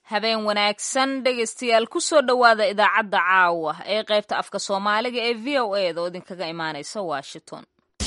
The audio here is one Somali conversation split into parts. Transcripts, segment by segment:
habeen wanaagsan dhegaystayaal ku soo dhowaada idaacadda caawa ee qaybta afka soomaaliga ee v o e da oo idinkaga imaanaysa washington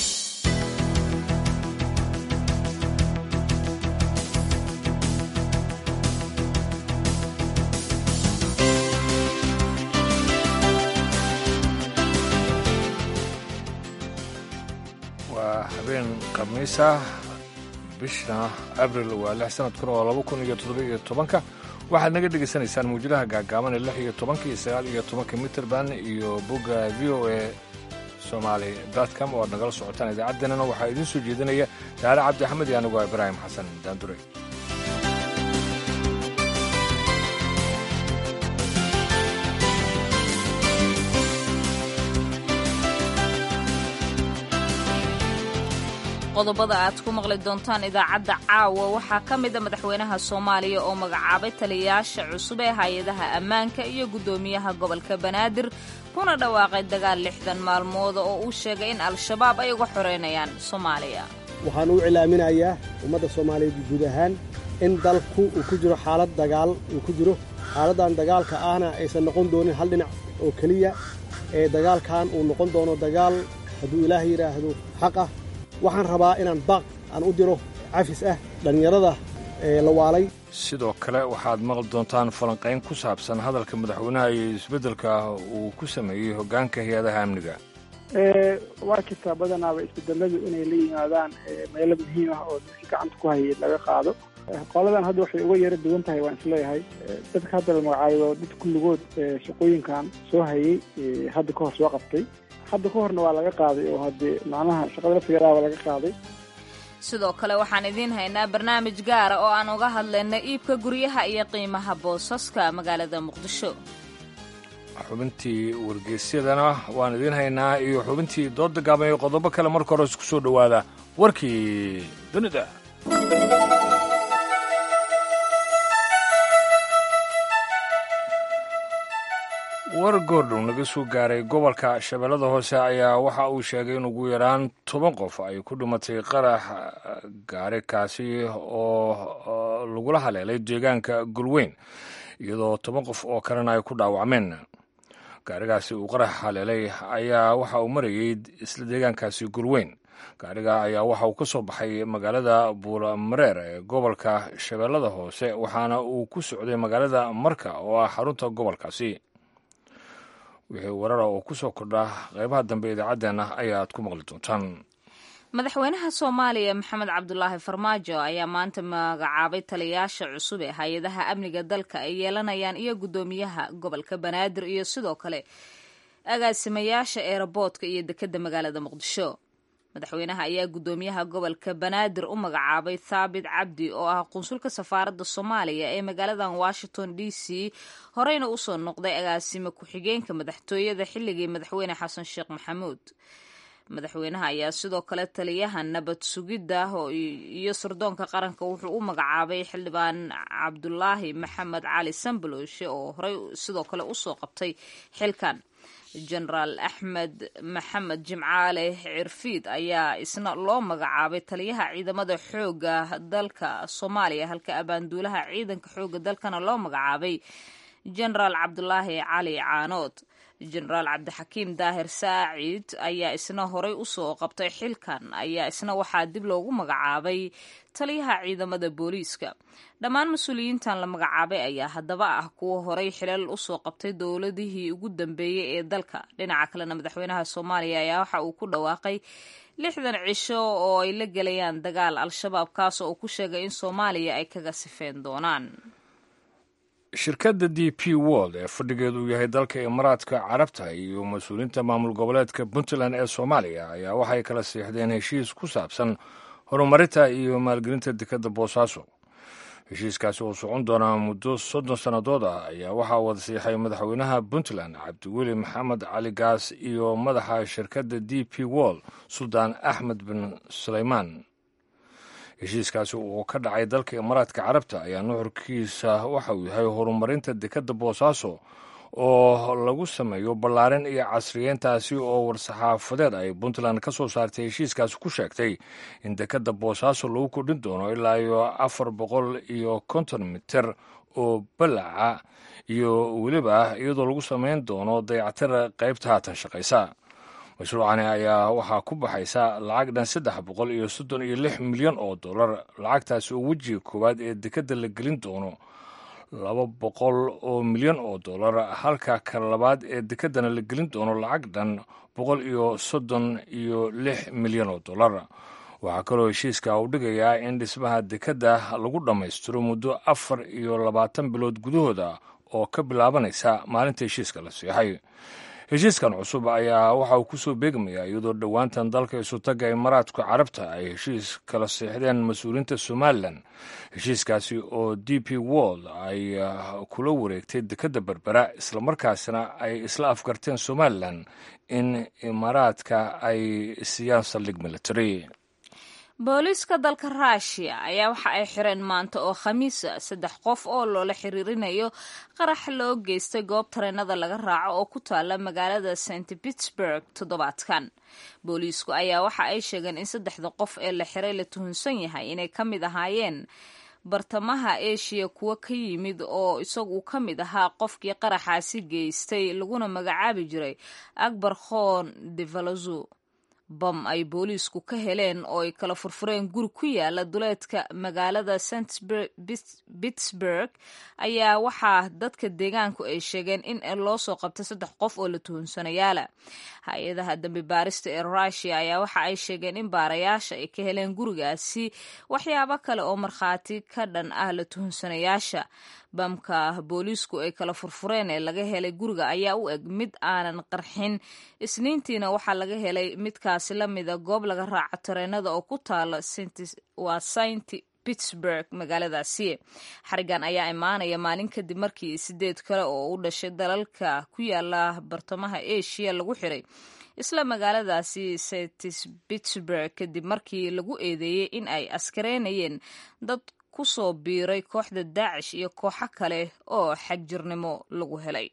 waa habeen khamiisa bishna abril waa lix sanadkuna waa laba kun iyo toddoba-iyo tobanka waxaad naga dhegaysanaysaan mawjadaha gaagaaban ee lix iyo tobanka iyo sagaal iyo tobanka mitrband iyo bogga v o e somaali com oo aad nagala socotaan idaacaddeenana waxaa idiin soo jeedinaya saare cabdi axmed iyo anigu ibraahim xasan daandure qodobada aad ku maqli doontaan idaacadda caawa waxaa ka mida madaxweynaha soomaaliya oo magacaabay taliyayaasha cusub ee hay-adaha ammaanka iyo guddoomiyaha gobolka banaadir kuna dhawaaqay dagaal lixdan maalmooda oo uu sheegay in al-shabaab ay uga xoreynayaan soomaaliya waxaan u cilaaminayaa ummadda soomaaliyeed guud ahaan in dalku uu ku jiro xaalad dagaal uu ku jiro xaaladdan dagaalka ahna aysan noqon doonin hal dhinac oo keliya ee dagaalkan uu noqon doono dagaal hadduu ilaah yidhaahdo xaq ah waxaan rabaa inaan baaq aan u diro cafis ah dhallinyarada la waalay sidoo kale waxaad maqli doontaan falanqayn ku saabsan hadalka madaxweynaha iyo isbeddelka uu ku sameeyey hoggaanka hay-adaha amniga waa jirtaa badanaaba isbedeladu inay la yimaadaan meelo muhiim ah oo dadkii gacanta ku hayay laga qaado qoladan hadda waxay uga yaro duwan tahay waan isleeyahay dadka hadda la magacaayo dad kulligood shaqooyinkan soo hayay hadda ka hor soo qabtay hadda ka horna waa laga qaaday oo haddee macnaha shaqada laftigeedaaba laga qaaday sidoo kale waxaan idiin haynaa barnaamij gaara oo aan uga hadlayna iibka guryaha iyo qiimaha boosaska magaalada muqdisho xubintii wargeysyadana waan idiin haynaa iyo xubintii dooda gaaban iyo qodobo kale marka hore isku soo dhowaada warkii dunida war goordhow naga soo gaaray gobolka shabeellada hoose ayaa waxa uu sheegay in ugu yaraan toban qof ay ku dhimatay qarax gaari kaasi oo lagula haleelay deegaanka gulweyn iyadoo toban qof oo kalena ay ku dhaawacmeen gaarigaasi uu qarax haleelay ayaa waxa uu marayey isla deegaankaasi gulweyn gaariga ayaa waxa uu ka soo baxay magaalada buulamareer ee gobolka shabeellada hoose waxaana uu ku socday magaalada marka oo ah xarunta gobolkaasi wixii warara oo ku soo kordha qaybaha dambe idaacaddeenna ayaaad ku maqli doontaan madaxweynaha soomaaliya maxamed cabdulaahi farmaajo ayaa maanta magacaabay taliyayaasha cusub ee hay-adaha amniga dalka ay yeelanayaan iyo guddoomiyaha gobolka banaadir iyo sidoo kale agaasimayaasha eeraboodka iyo dekedda magaalada muqdisho madaxweynaha ayaa guddoomiyaha gobolka banaadir u magacaabay thaabit cabdi oo ah qunsulka safaaradda soomaaliya ee magaaladan washington d c horeyna usoo noqday agaasime ku-xigeenka madaxtooyada xilligii madaxweyne xasan sheekh maxamuud madaxweynaha ayaa sidoo kale taliyaha nabad sugidda iyo sirdoonka qaranka wuxuu u magacaabay xildhibaan cabdulaahi maxamed cali sambaloshe oo horey sidoo kale usoo qabtay xilkan jenaraal axmed maxamed jimcaale cirfiid ayaa isna loo magacaabay taliyaha ciidamada xooga dalka soomaaliya halka abaanduulaha ciidanka xooga dalkana loo magacaabay jenaraal cabdulaahi cali caanood jenaraal cabdixakiim daahir saacid ayaa isna horey usoo qabtay xilkan ayaa isna waxaa dib loogu magacaabay taliyaha ciidamada booliiska dhammaan mas-uuliyiintan la magacaabay ayaa haddaba ah kuwa horey xilal usoo qabtay dowladihii ugu dambeeyey ee dalka dhinaca kalena madaxweynaha soomaaliya ayaa waxa uu ku dhawaaqay lixdan cisho oo ay la gelayaan dagaal al-shabaab kaasoo uu ku sheegay in soomaaliya ay kaga sifeen doonaan shirkadda d p world ee fadhigeedu uu yahay dalka imaaraadka carabta iyo mas-uuliyiinta maamul goboleedka puntland ee soomaaliya ayaa waxay kala siixdeen heshiis ku saabsan horumarinta iyo maalgelinta dekedda boosaaso heshiiskaasi oo socon doonaa muddo soddon sannadood ah ayaa waxaa wada siixay madaxweynaha puntland cabdiweli maxamed cali gaas iyo madaxa shirkadda d p world suldaan axmed bin suleymaan heshiiskaasi oo ka dhacay dalka imaaraadka carabta ayaa nuxurkiisa waxa uu yahay horumarinta dekedda boosaaso oo lagu sameeyo ballaarin iyo casriyeyntaasi oo war-saxaafadeed ay puntland ka soo saartay heshiiskaasi ku sheegtay in dekadda boosaaso lagu kordhin doono ilaa iyo afar boqol iyo konton mitir oo balaca iyo weliba iyadoo lagu samayn doono dayactira qaybta haatan shaqaysa mashruucani ayaa waxaa ku baxaysa lacag dhan saddex boqol iyo soddon iyo lix milyan oo dollar lacagtaasi oo wejiga koowaad ee dekadda la gelin doono laba boqol oo milyan oo dollar halka kan labaad ee dekeddana la gelin doono lacag dhan boqol iyo soddon iyo lix milyan oo dollar waxaa kaloo heshiiska uu dhigayaa in dhismaha dekedda lagu dhammaystiro muddo afar iyo labaatan bilood gudahooda oo ka bilaabanaysa maalinta heshiiska la siixay heshiiskan cusub ayaa waxa uu kusoo beegmayaa iyadoo dhowaantan dalka isutaga imaaraadka carabta ay heshiis kala siixdeen mas-uuliyiinta somalilan heshiiskaasi oo d p world ay kula wareegtay dekedda berbera islamarkaasina ay isla afgarteen somalilan in imaaraadka ay siiyaan saldhig military booliiska dalka ruushiya ayaa waxa ay xireen maanta oo khamiisa saddex qof oo loola xiriirinayo qarax loo geystay goob tareenada laga raaco oo ku taala magaalada st pittsburg toddobaadkan booliisku ayaa waxa ay sheegeen in saddexda qof ee la xiray la tuhunsan yahay inay ka mid ahaayeen bartamaha eshiya kuwo ka yimid oo isagu ka mid ahaa qofkii qaraxaasi geystay laguna magacaabi jiray akbar khon devalazu bam ay booliisku ka heleen oo ay kala furfureen guri ku yaala duleedka magaalada st pittsburg ayaa waxaa dadka deegaanku ay sheegeen in loo soo qabtay saddex qof oo la tuhunsanayaala hay-adaha dambi baarista ee rushia ayaa waxa ay sheegeen in baarayaasha ay ka heleen gurigaasi waxyaabo kale oo markhaati ka dhan ah la tuhunsanayaasha bamka booliisku ay kala furfureen ee laga helay guriga ayaa u eg mid aanan qarxin isniintiina waxaa laga helay midkaasi la mida goob laga raaco tareenada oo ku taala waa saint pittsburg magaaladaasi xarigan ayaa imaanaya maalin kadib markii sideed kale oo u dhashay dalalka ku yaala bartamaha asia lagu xiray isla magaaladaasi st pittsburg kadib markii lagu eedeeyey in ay askareynayeen dad ku soo biiray kooxda daacish iyo kooxo kale oo xagjirnimo lagu helay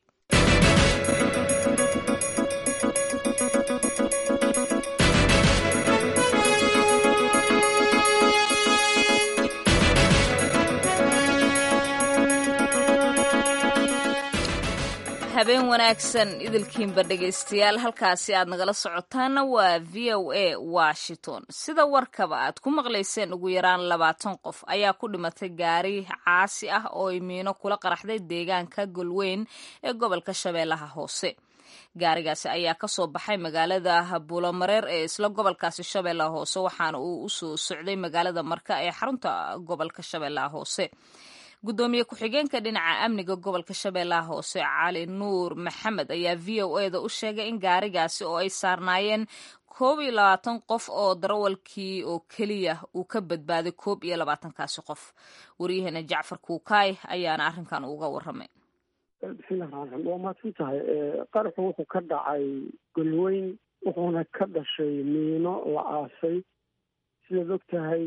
habeen wanaagsan idilkiinba dhegaystayaal halkaasi aad nagala socotaanna waa v o a washington sida warkaba aad ku maqlayseen ugu yaraan labaatan qof ayaa ku dhimatay gaari caasi ah oo ay miino kula qaraxday deegaanka golweyn ee gobolka shabeellaha hoose gaarigaasi ayaa kasoo baxay magaalada buulomareer ee isla gobolkaasi shabeellaha hoose waxaana uu usoo socday magaalada marka ee xarunta gobolka shabeellaha hoose gudoomiye ku-xigeenka dhinaca amniga gobolka shabeellaha hoose cali nuur maxamed ayaa v o eda u sheegay in gaarigaasi oo ay saarnaayeen koob iyo labaatan qof oo darawalkii oo keliya uu ka badbaaday koob iyo labaatankaasi qof waryaheena jacfar kuukaay ayaana arrinkan uga waramay bismillahi raxmaan raxiim waa mahadsan tahay qaraxu wuxuu ka dhacay golweyn wuxuuna ka dhashay miino la aasay sidaad og tahay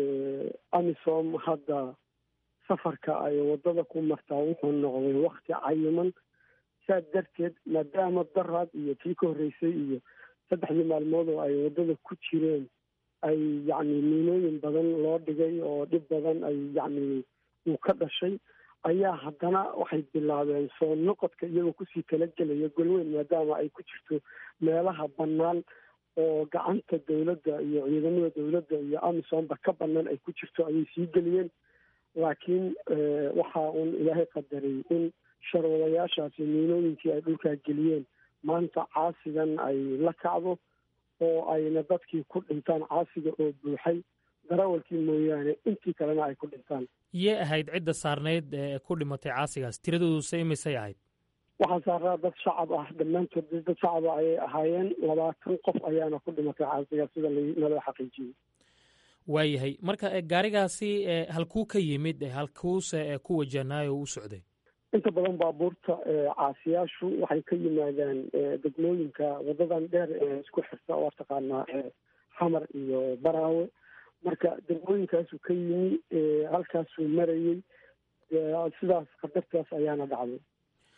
amisom hadda safarka ay waddada ku martaa wuxuu noqday wakti cayiman saas darteed maadaama daraad iyo tii ka horreysay iyo saddexdii maalmood oo ay waddada ku jireen ay yacni miinooyin badan loo dhigay oo dhib badan ay yacni uu ka dhashay ayaa haddana waxay bilaabeen soo noqodka iyagoo kusii talagelaya golweyn maadaama ay ku jirto meelaha bannaan oo gacanta dowladda iyo ciidamada dowladda iyo amisomba ka bannaan ay ku jirto ayay sii geliyeen laakiin waxa uun ilaahay qadaray in sharwadayaashaasi miinooyinkii ay dhulkaa geliyeen maanta caasigan ay la kacdo oo ayna dadkii ku dhintaan caasiga oo buuxay darawalkii mooyaane intii kalena ay ku dhintaan yee ahayd cidda saarnayd ee ku dhimatay caasigaas tiradooduse imisay ahayd waxaa saaraa dad shacab ah dhammaantood dad shacaba ayay ahaayeen labaatan qof ayaana ku dhimatay caasigaas sida naloo xaqiijiyey waayahay marka gaarigaasi halkuu ka yimid halkuuse ku wajahnaayo u socday inta badan baabuurta caasiyaashu waxay ka yimaadaan degmooyinka wadadan dheer ee isku xirta oo taqaanaa xamar iyo baraawe marka degmooyinkaasuu ka yimi halkaasuu marayey sidaas qadartaas ayaana dhacday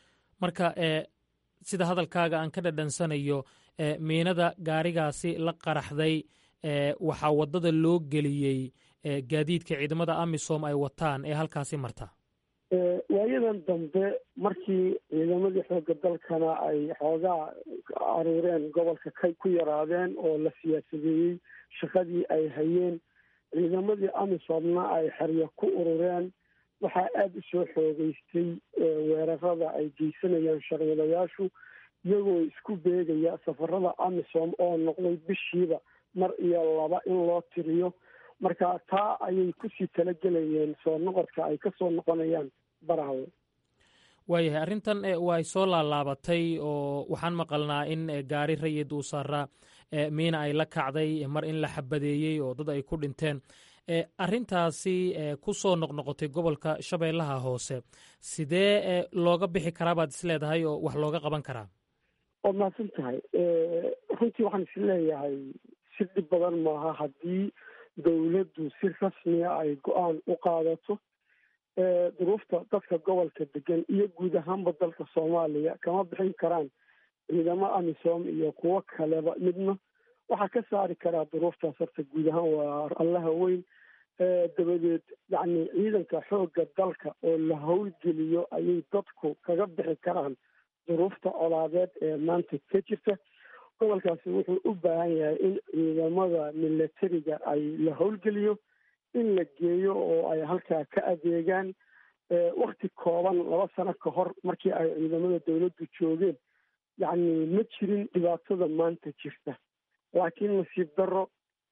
marka sida hadalkaaga aan ka dhadhansanayo miinada gaarigaasi la qaraxday waxaa waddada loo geliyey gaadiidka ciidamada amisom ay wataan ee halkaasi marta waayadan dambe markii ciidamadii xoogga dalkana ay xoogaa aruureen gobolka kay ku yaraadeen oo la siyaasadeeyey shaqadii ay hayeen ciidamadii amisomna ay xeryo ku urureen waxaa aada u soo xoogeystay weerarada ay geysanayaan sharwadayaashu iyagoo isku beegaya safarada amisom oo noqday bishiiba mar iyo laba in loo tiriyo marka taa ayay kusii talagelayeen soo noqodka ay kasoo noqonayaan barahawe waayahay arrintan way soo laalaabatay oo waxaan maqalnaa in gaari rayid uu saaraa miina ay la kacday mar in la xabadeeyey oo dad ay ku dhinteen arrintaasi ku soo noqnoqotay gobolka shabeellaha hoose sidee looga bixi karaa baad is leedahay oo wax looga qaban karaa waad mahadsan tahay runtii waxaan is leeyahay si dhib badan maaha haddii dowladdu si rasmiya ay go-aan u qaadato duruufta dadka gobolka degan iyo guud ahaanba dalka soomaaliya kama bixin karaan ciidamo amisom iyo kuwo kaleba midna waxaa ka saari karaa duruuftaas horta guud ahaan waa allaha weyn dabadeed yacni ciidanka xoogga dalka oo la howlgeliyo ayay dadku kaga bixi karaan duruufta colaadeed ee maanta ka jirta gobolkaasi wuxuu u baahan yahay in ciidamada milatariga ay la howlgeliyo in la geeyo oo ay halkaa ka adeegaan wakti kooban laba sano ka hor markii ay ciidamada dowladdu joogeen yacni ma jirin dhibaatada maanta jirta laakiin nasiib darro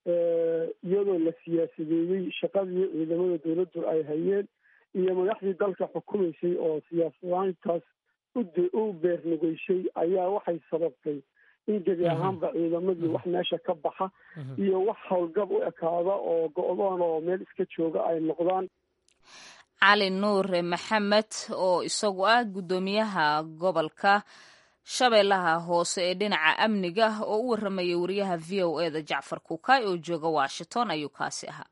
iyadoo la siyaasadeeyey shaqadii ciidamada dowladdu ay hayeen iyo madaxdii dalka xukumaysay oo siyaasadaantaas u beernugeysay ayaa waxay sababtay in gebi ahaanba ciidamadii wax meesha ka baxa iyo wax howlgab u ekaada oo go-doon oo meel iska jooga ay noqdaan cali nuure maxamed oo isagu ah guddoomiyaha gobolka shabeellaha hoose ee dhinaca amniga oo u warramayay wariyaha v o e da jacfar kuukay oo jooga washington ayuu kaasi ahaa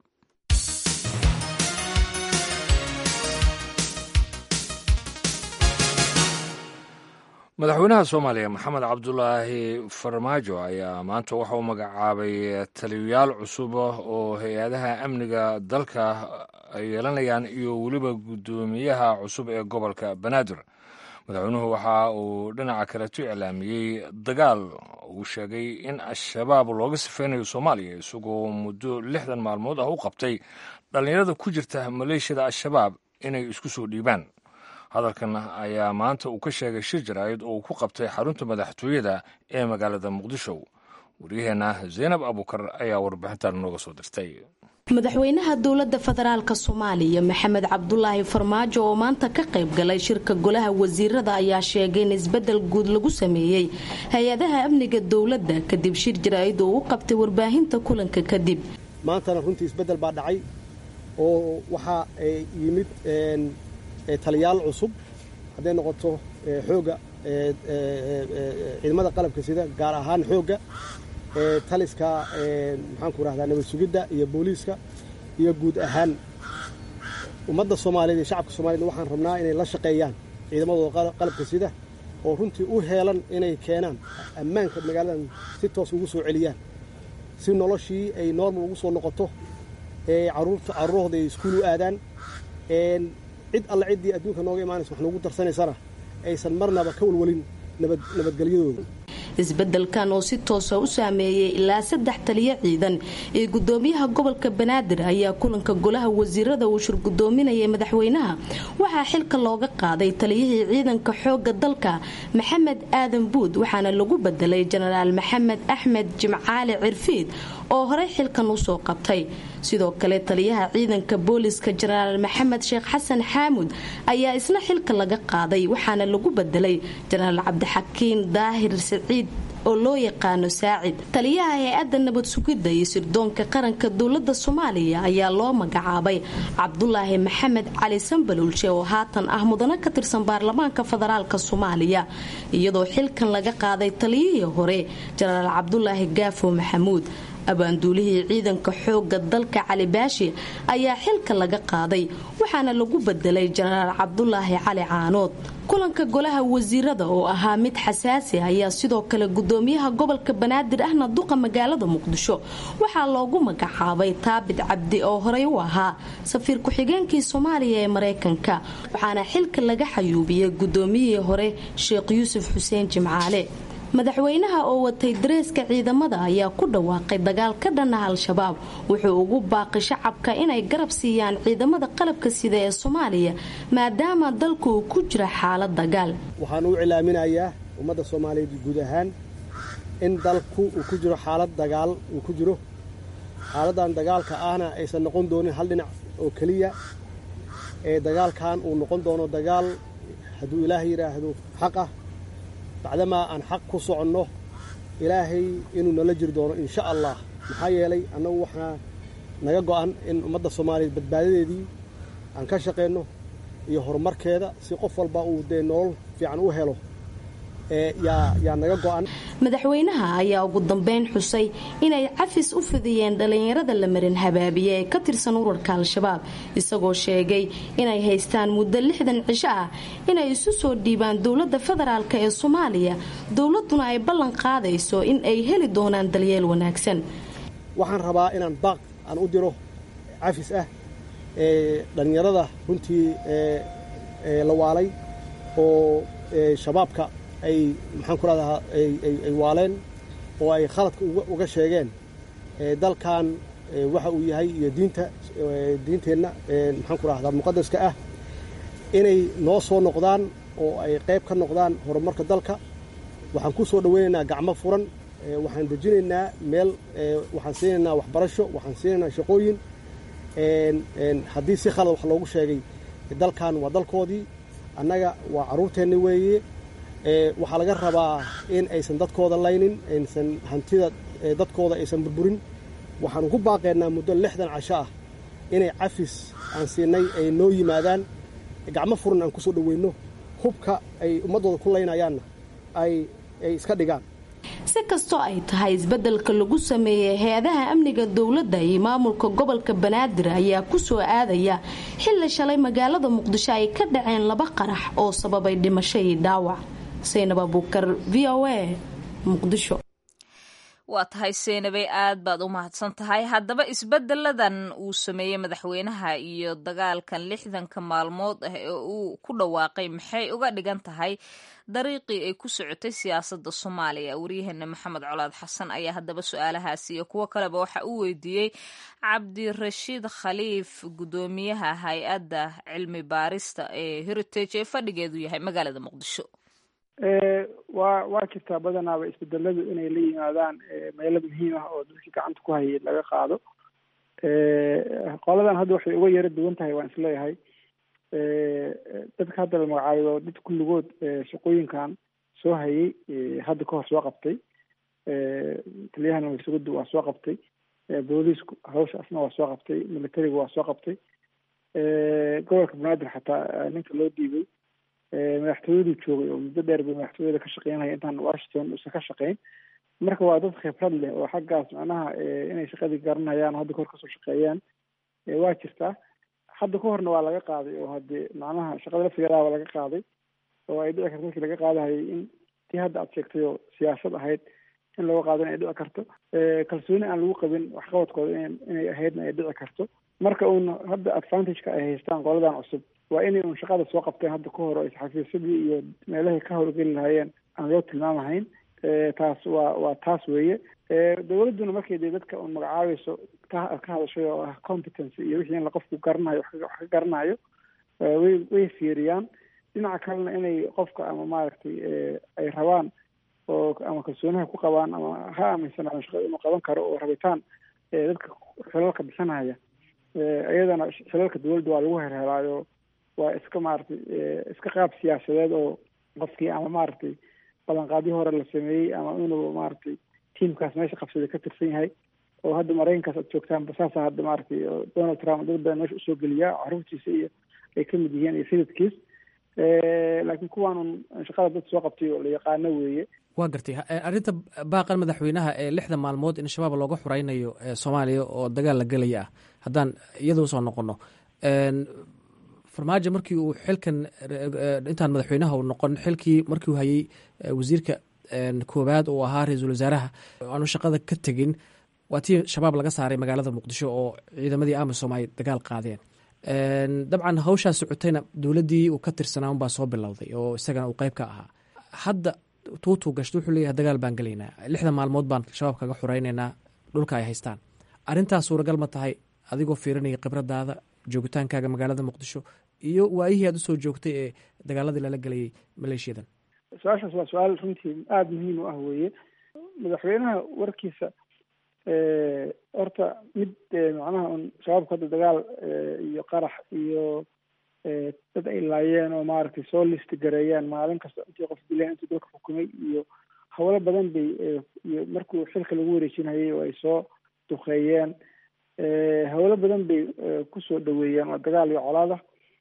madaxweynaha soomaaliya maxamed cabdulaahi farmaajo ayaa maanta waxa uu magacaabay taliyayaal cusub oo hay-adaha amniga dalka ay yeelanayaan iyo weliba guddoomiyaha cusub ee gobolka banaadir madaxweynuhu waxa uu dhinaca kaleto iclaamiyey dagaal uu sheegay in al-shabaab looga sifeynayo soomaaliya isagoo muddo lixdan maalmood ah u qabtay dhallinyarada ku jirta maleeshiyada al-shabaab inay isku soo dhiibaan hadalkan ayaa maanta uu ka sheegay shir jaraa'id oo uu ku qabtay xarunta madaxtooyada ee magaalada muqdisho waryaheena zaynab abuukar ayaa warbixintan nooga soo dirtay madaxweynaha dowladda federaalk soomaaliya maxamed cabdulaahi farmaajo oo maanta ka qayb galay shirka golaha wasiirada ayaa sheegay in isbedel guud lagu sameeyey hay-adaha amniga dowladda kadib shir jaraa'id oo u qabtay warbaahinta kulanka kadib maantana runtii isbedel baa dhacay oo waxaa yimid taliyaal cusub hadday noqoto xoogga ciidamada qalabka sida gaar ahaan xoogga taliska maxaanku rahdaa nabad sugidda iyo booliiska iyo guud ahaan ummadda soomaaliyeed iyo shacabka soomaaliyed waxaan rabnaa inay la shaqeeyaan ciidamadooda qalabka sida oo runtii u heelan inay keenaan ammaanka magaaladan si toos ugu soo celiyaan si noloshii ay normal ugu soo noqoto caruurta carruurahooda ay iskuul u aadaan cid alle ciddii adduunka nooga imaanaysa wax noogu darsanaysana aysan marnaba ka walwalin nabadgelyadooda isbedelkan oo si toosa u saameeyey ilaa saddex taliyo ciidan ee gudoomiyaha gobolka banaadir ayaa kulanka golaha wasiirada uu shir gudoominayay madaxweynaha waxaa xilka looga qaaday taliyihii ciidanka xooga dalka maxamed aadan buud waxaana lagu bedelay jenaraal maxamed axmed jimcaali cirfiid oo horey xilkan usoo qabtay sidoo kale taliyaha ciidanka booliska jenaraal maxamed sheekh xasan xaamud ayaa isna xilka laga qaaday waxaana lagu bedelay jenaraal cabdixakiin daahir siciid oo loo yaqaano saacid taliyaha hay-adda nabad sugidda iyo sirdoonka qaranka dowlada soomaaliya ayaa loo magacaabay cabdulaahi maxamed cali sambalulshe oo haatan ah mudano ka tirsan baarlamaanka federaalk soomaaliya iyadoo xilkan laga qaaday taliyihii hore jenaraal cabdulaahi gaafo maxamuud abaanduulihii ciidanka xooga dalka cali baashi ayaa xilka laga qaaday waxaana lagu bedelay jenaraal cabdulaahi cali caanood kulanka golaha wasiirada oo ahaa mid xasaasi ayaa sidoo kale gudoomiyaha gobolka banaadir ahna duqa magaalada muqdisho waxaa loogu magacaabay taabit cabdi oo horey u ahaa safiir ku-xigeenkii soomaaliya ee mareykanka waxaana xilka laga xayuubiyey gudoomiyihii hore sheekh yuusuf xuseen jimcaale madaxweynaha oo watay dareeska ciidamada ayaa ku dhawaaqay dagaal ka dhan ah al-shabaab wuxuu ugu baaqay shacabka inay garab siiyaan ciidamada qalabka sida ee soomaaliya maadaama dalku uu ku jira xaalad dagaal waxaan u cilaaminayaa ummadda soomaaliyeed guud ahaan in dalku uu ku jiro xaalad dagaal uu ku jiro xaaladdan dagaalka ahna aysan noqon doonin hal dhinac oo keliya ee dagaalkan uu noqon doono dagaal hadduu ilaahay yidhaahdo xaq ah bacdamaa aan xaq ku soconno ilaahay inuu nala jiri doono insha allah maxaa yeelay annagu waxaa naga go'an in ummadda soomaaliyeed badbaadadeedii aan ka shaqayno iyo horumarkeeda si qof walba uu dee nolol fiican u helo yaa naga go'an madaxweynaha ayaa ugu dambeyn xusay inay cafis u fidiyeen dhallinyarada la marin habaabiye ee ka tirsan urarka al-shabaab isagoo sheegay inay haystaan muddo lixdan cisho ah inay isu soo dhiibaan dowladda federaalk ee soomaaliya dowladuna ay ballan qaadayso in ay heli doonaan dalyeel wanaagsan waxaan rabaa inaan baaq aan u diro cafis ah ee dhallinyarada runtii la waalay oo shabaabka ay maxaan ku rahdaa ay waaleen oo ay khaladka uga sheegeen dalkan waxa uu yahay iyo diinta diinteenna maxaan ku rahdaa muqadaska ah inay noo soo noqdaan oo ay qayb ka noqdaan horumarka dalka waxaan ku soo dhoweynaynaa gacmo furan waxaan dejinaynaa meel waxaan siinaynaa waxbarasho waxaan siinaynaa shaqooyin haddii si khalad wax loogu sheegay dalkan waa dalkoodii annaga waa carruurteenna weeye waxaa laga rabaa in aysan dadkooda laynin aysan hantida dadkooda aysan burburin waxaan ugu baaqaynaa muddo lixdan casho ah inay cafis aan siinay ay noo yimaadaan gacmo furan aan ku soo dhoweyno hubka ay ummaddooda ku laynayaanna ay iska dhigaan si kastoo ay tahay isbeddelka lagu sameeyey hay-adaha amniga dowladda iyo maamulka gobolka banaadir ayaa ku soo aadaya xilli shalay magaalada muqdisho ay ka dhaceen laba qarax oo sababay dhimasho iyo dhaawac saynab abuukar v o a muqdisho waa tahay seynabay aad baad u mahadsan tahay haddaba isbedeladan uu sameeyey madaxweynaha iyo dagaalkan lixdanka maalmood ah ee uu ku dhawaaqay maxay uga dhigan tahay dariiqii ay ku socotay siyaasadda soomaaliya waryaheena maxamed colaad xasan ayaa haddaba su-aalahaasi iyo kuwo kaleba waxa uu weydiiyey cabdirashiid khaliif guddoomiyaha hay-adda cilmi baarista ee heritage ee fadhigeedu yahay magaalada muqdisho waa waa jirtaa badanaaba isbedeladu inay la yimaadaan meelo muhiim ah oo dadkii gacanta ku hayay laga qaado qoladan hadda waxay uga yaro duwan tahay waan isleeyahay dadka hadda la magacaayo dad kulligood shaqooyinkan soo hayay hadda kahor soo qabtay taliyahana waysugadu waa soo qabtay booliisku hawshaasna waa soo qabtay militariga waa soo qabtay gobolka banaadir xataa ninka loo dhiibay madaxtooyaduu joogay oo muddo dheer bay madaxtooyada ka shaqeynaya intaan washington uusan ka shaqeyn marka waa dad khibrad leh oo xaggaas macnaha inay shaqadii garanayaan hadda kahor kasoo shaqeeyaan waa jirtaa hadda ka horna waa laga qaaday oo hadee macnaha shaqada laftigeedaaba laga qaaday oo ay dhici karto markii laga qaadahayay in tii hadda aad sheegtay oo siyaasad ahayd in looga qaado in ay dhici karto kalsooni aan lagu qabin waxqabadkooda inay ahaydna ay dhici karto marka uun hadda advantageka ay haystaan qoladan cusub waa inay un shaqada soo qabteen hadda ka hor ay xafiisyadii iyo meelahay ka howlgeli lahaayeen aan loo tilmaamahayn taas waa waa taas weeye dowladduna markay dee dadka un magacaabayso ka ka hadashay oo ah competence iyo wixii in la qofku garanayo wax ka garanayo way way fiiriyaan dhinaca kalena inay qofka ama maaragtay ay rabaan oo ama kalsoonaha ku qabaan ama ha aaminsanaadan shaqada inuu qaban karo oo rabitaan dadka xilalka bixinaya iyadana xilalka dowladda waa lagu herhelaayo waa iska maaragtay iska qaab siyaasadeed oo qofkii ama maaragtay ballanqaadyo hore la sameeyey ama inuu maaragtay tiamkaas meesha qabsaday ka tirsan yahay oo hadda maraykankaas aad joogtaanba saasa hadda maaragtay donald trump dad badan meesha usoo geliyaa caruurtiisa iyo ay kamid yihiin iyo sayidkiis laakiin kuwaanun shaqada dad soo qabtay oo la yaqaano weeye waa gartay arrinta baaqan madaxweynaha ee lixda maalmood in shabaab looga xuraynayo soomaaliya oo dagaal la gelaya ah haddaan iyada usoo noqono farmaajo markii uu xilkan intaan madaxweynaha u noqon xilkii markii uu hayey wasiirka koowaad uu ahaa ra-iisul wasaaraha aanu shaqada ka tegin waa tii shabaab laga saaray magaalada muqdisho oo ciidamadii amisom ay dagaal qaadeen dabcan hawshaa socotayna dowladdii uu ka tirsanaa unbaa soo bilowday oo isagana uu qeyb ka ahaa hadda tuutuu gashta wuxuu leeyahay dagaal baan gelaynaa lixdan maalmood baan shabaab kaga xuraynaynaa dhulka ay haystaan arrintaas suuragal ma tahay adigoo fiirinaya khibradaada joogitaankaaga magaalada muqdisho iyo waayihii aad usoo joogtay ee dagaaladii lala gelayay maleeshiyadan su-aashaas waa su-aal runtii aada muhiim u ah weeye madaxweynaha warkiisa horta mid macnaha un shabaabka hadda dagaal iyo qarax iyo dad ay laayeen oo maaragtay soo listi gareeyaan maalin kasta intii qof dileen intii dalka xukumay iyo hawlo badan bay iyo markuu xilka lagu wareejinayay oo ay soo duqeeyeen hawlo badan bay kusoo dhaweeyeen waa dagaal iyo colaada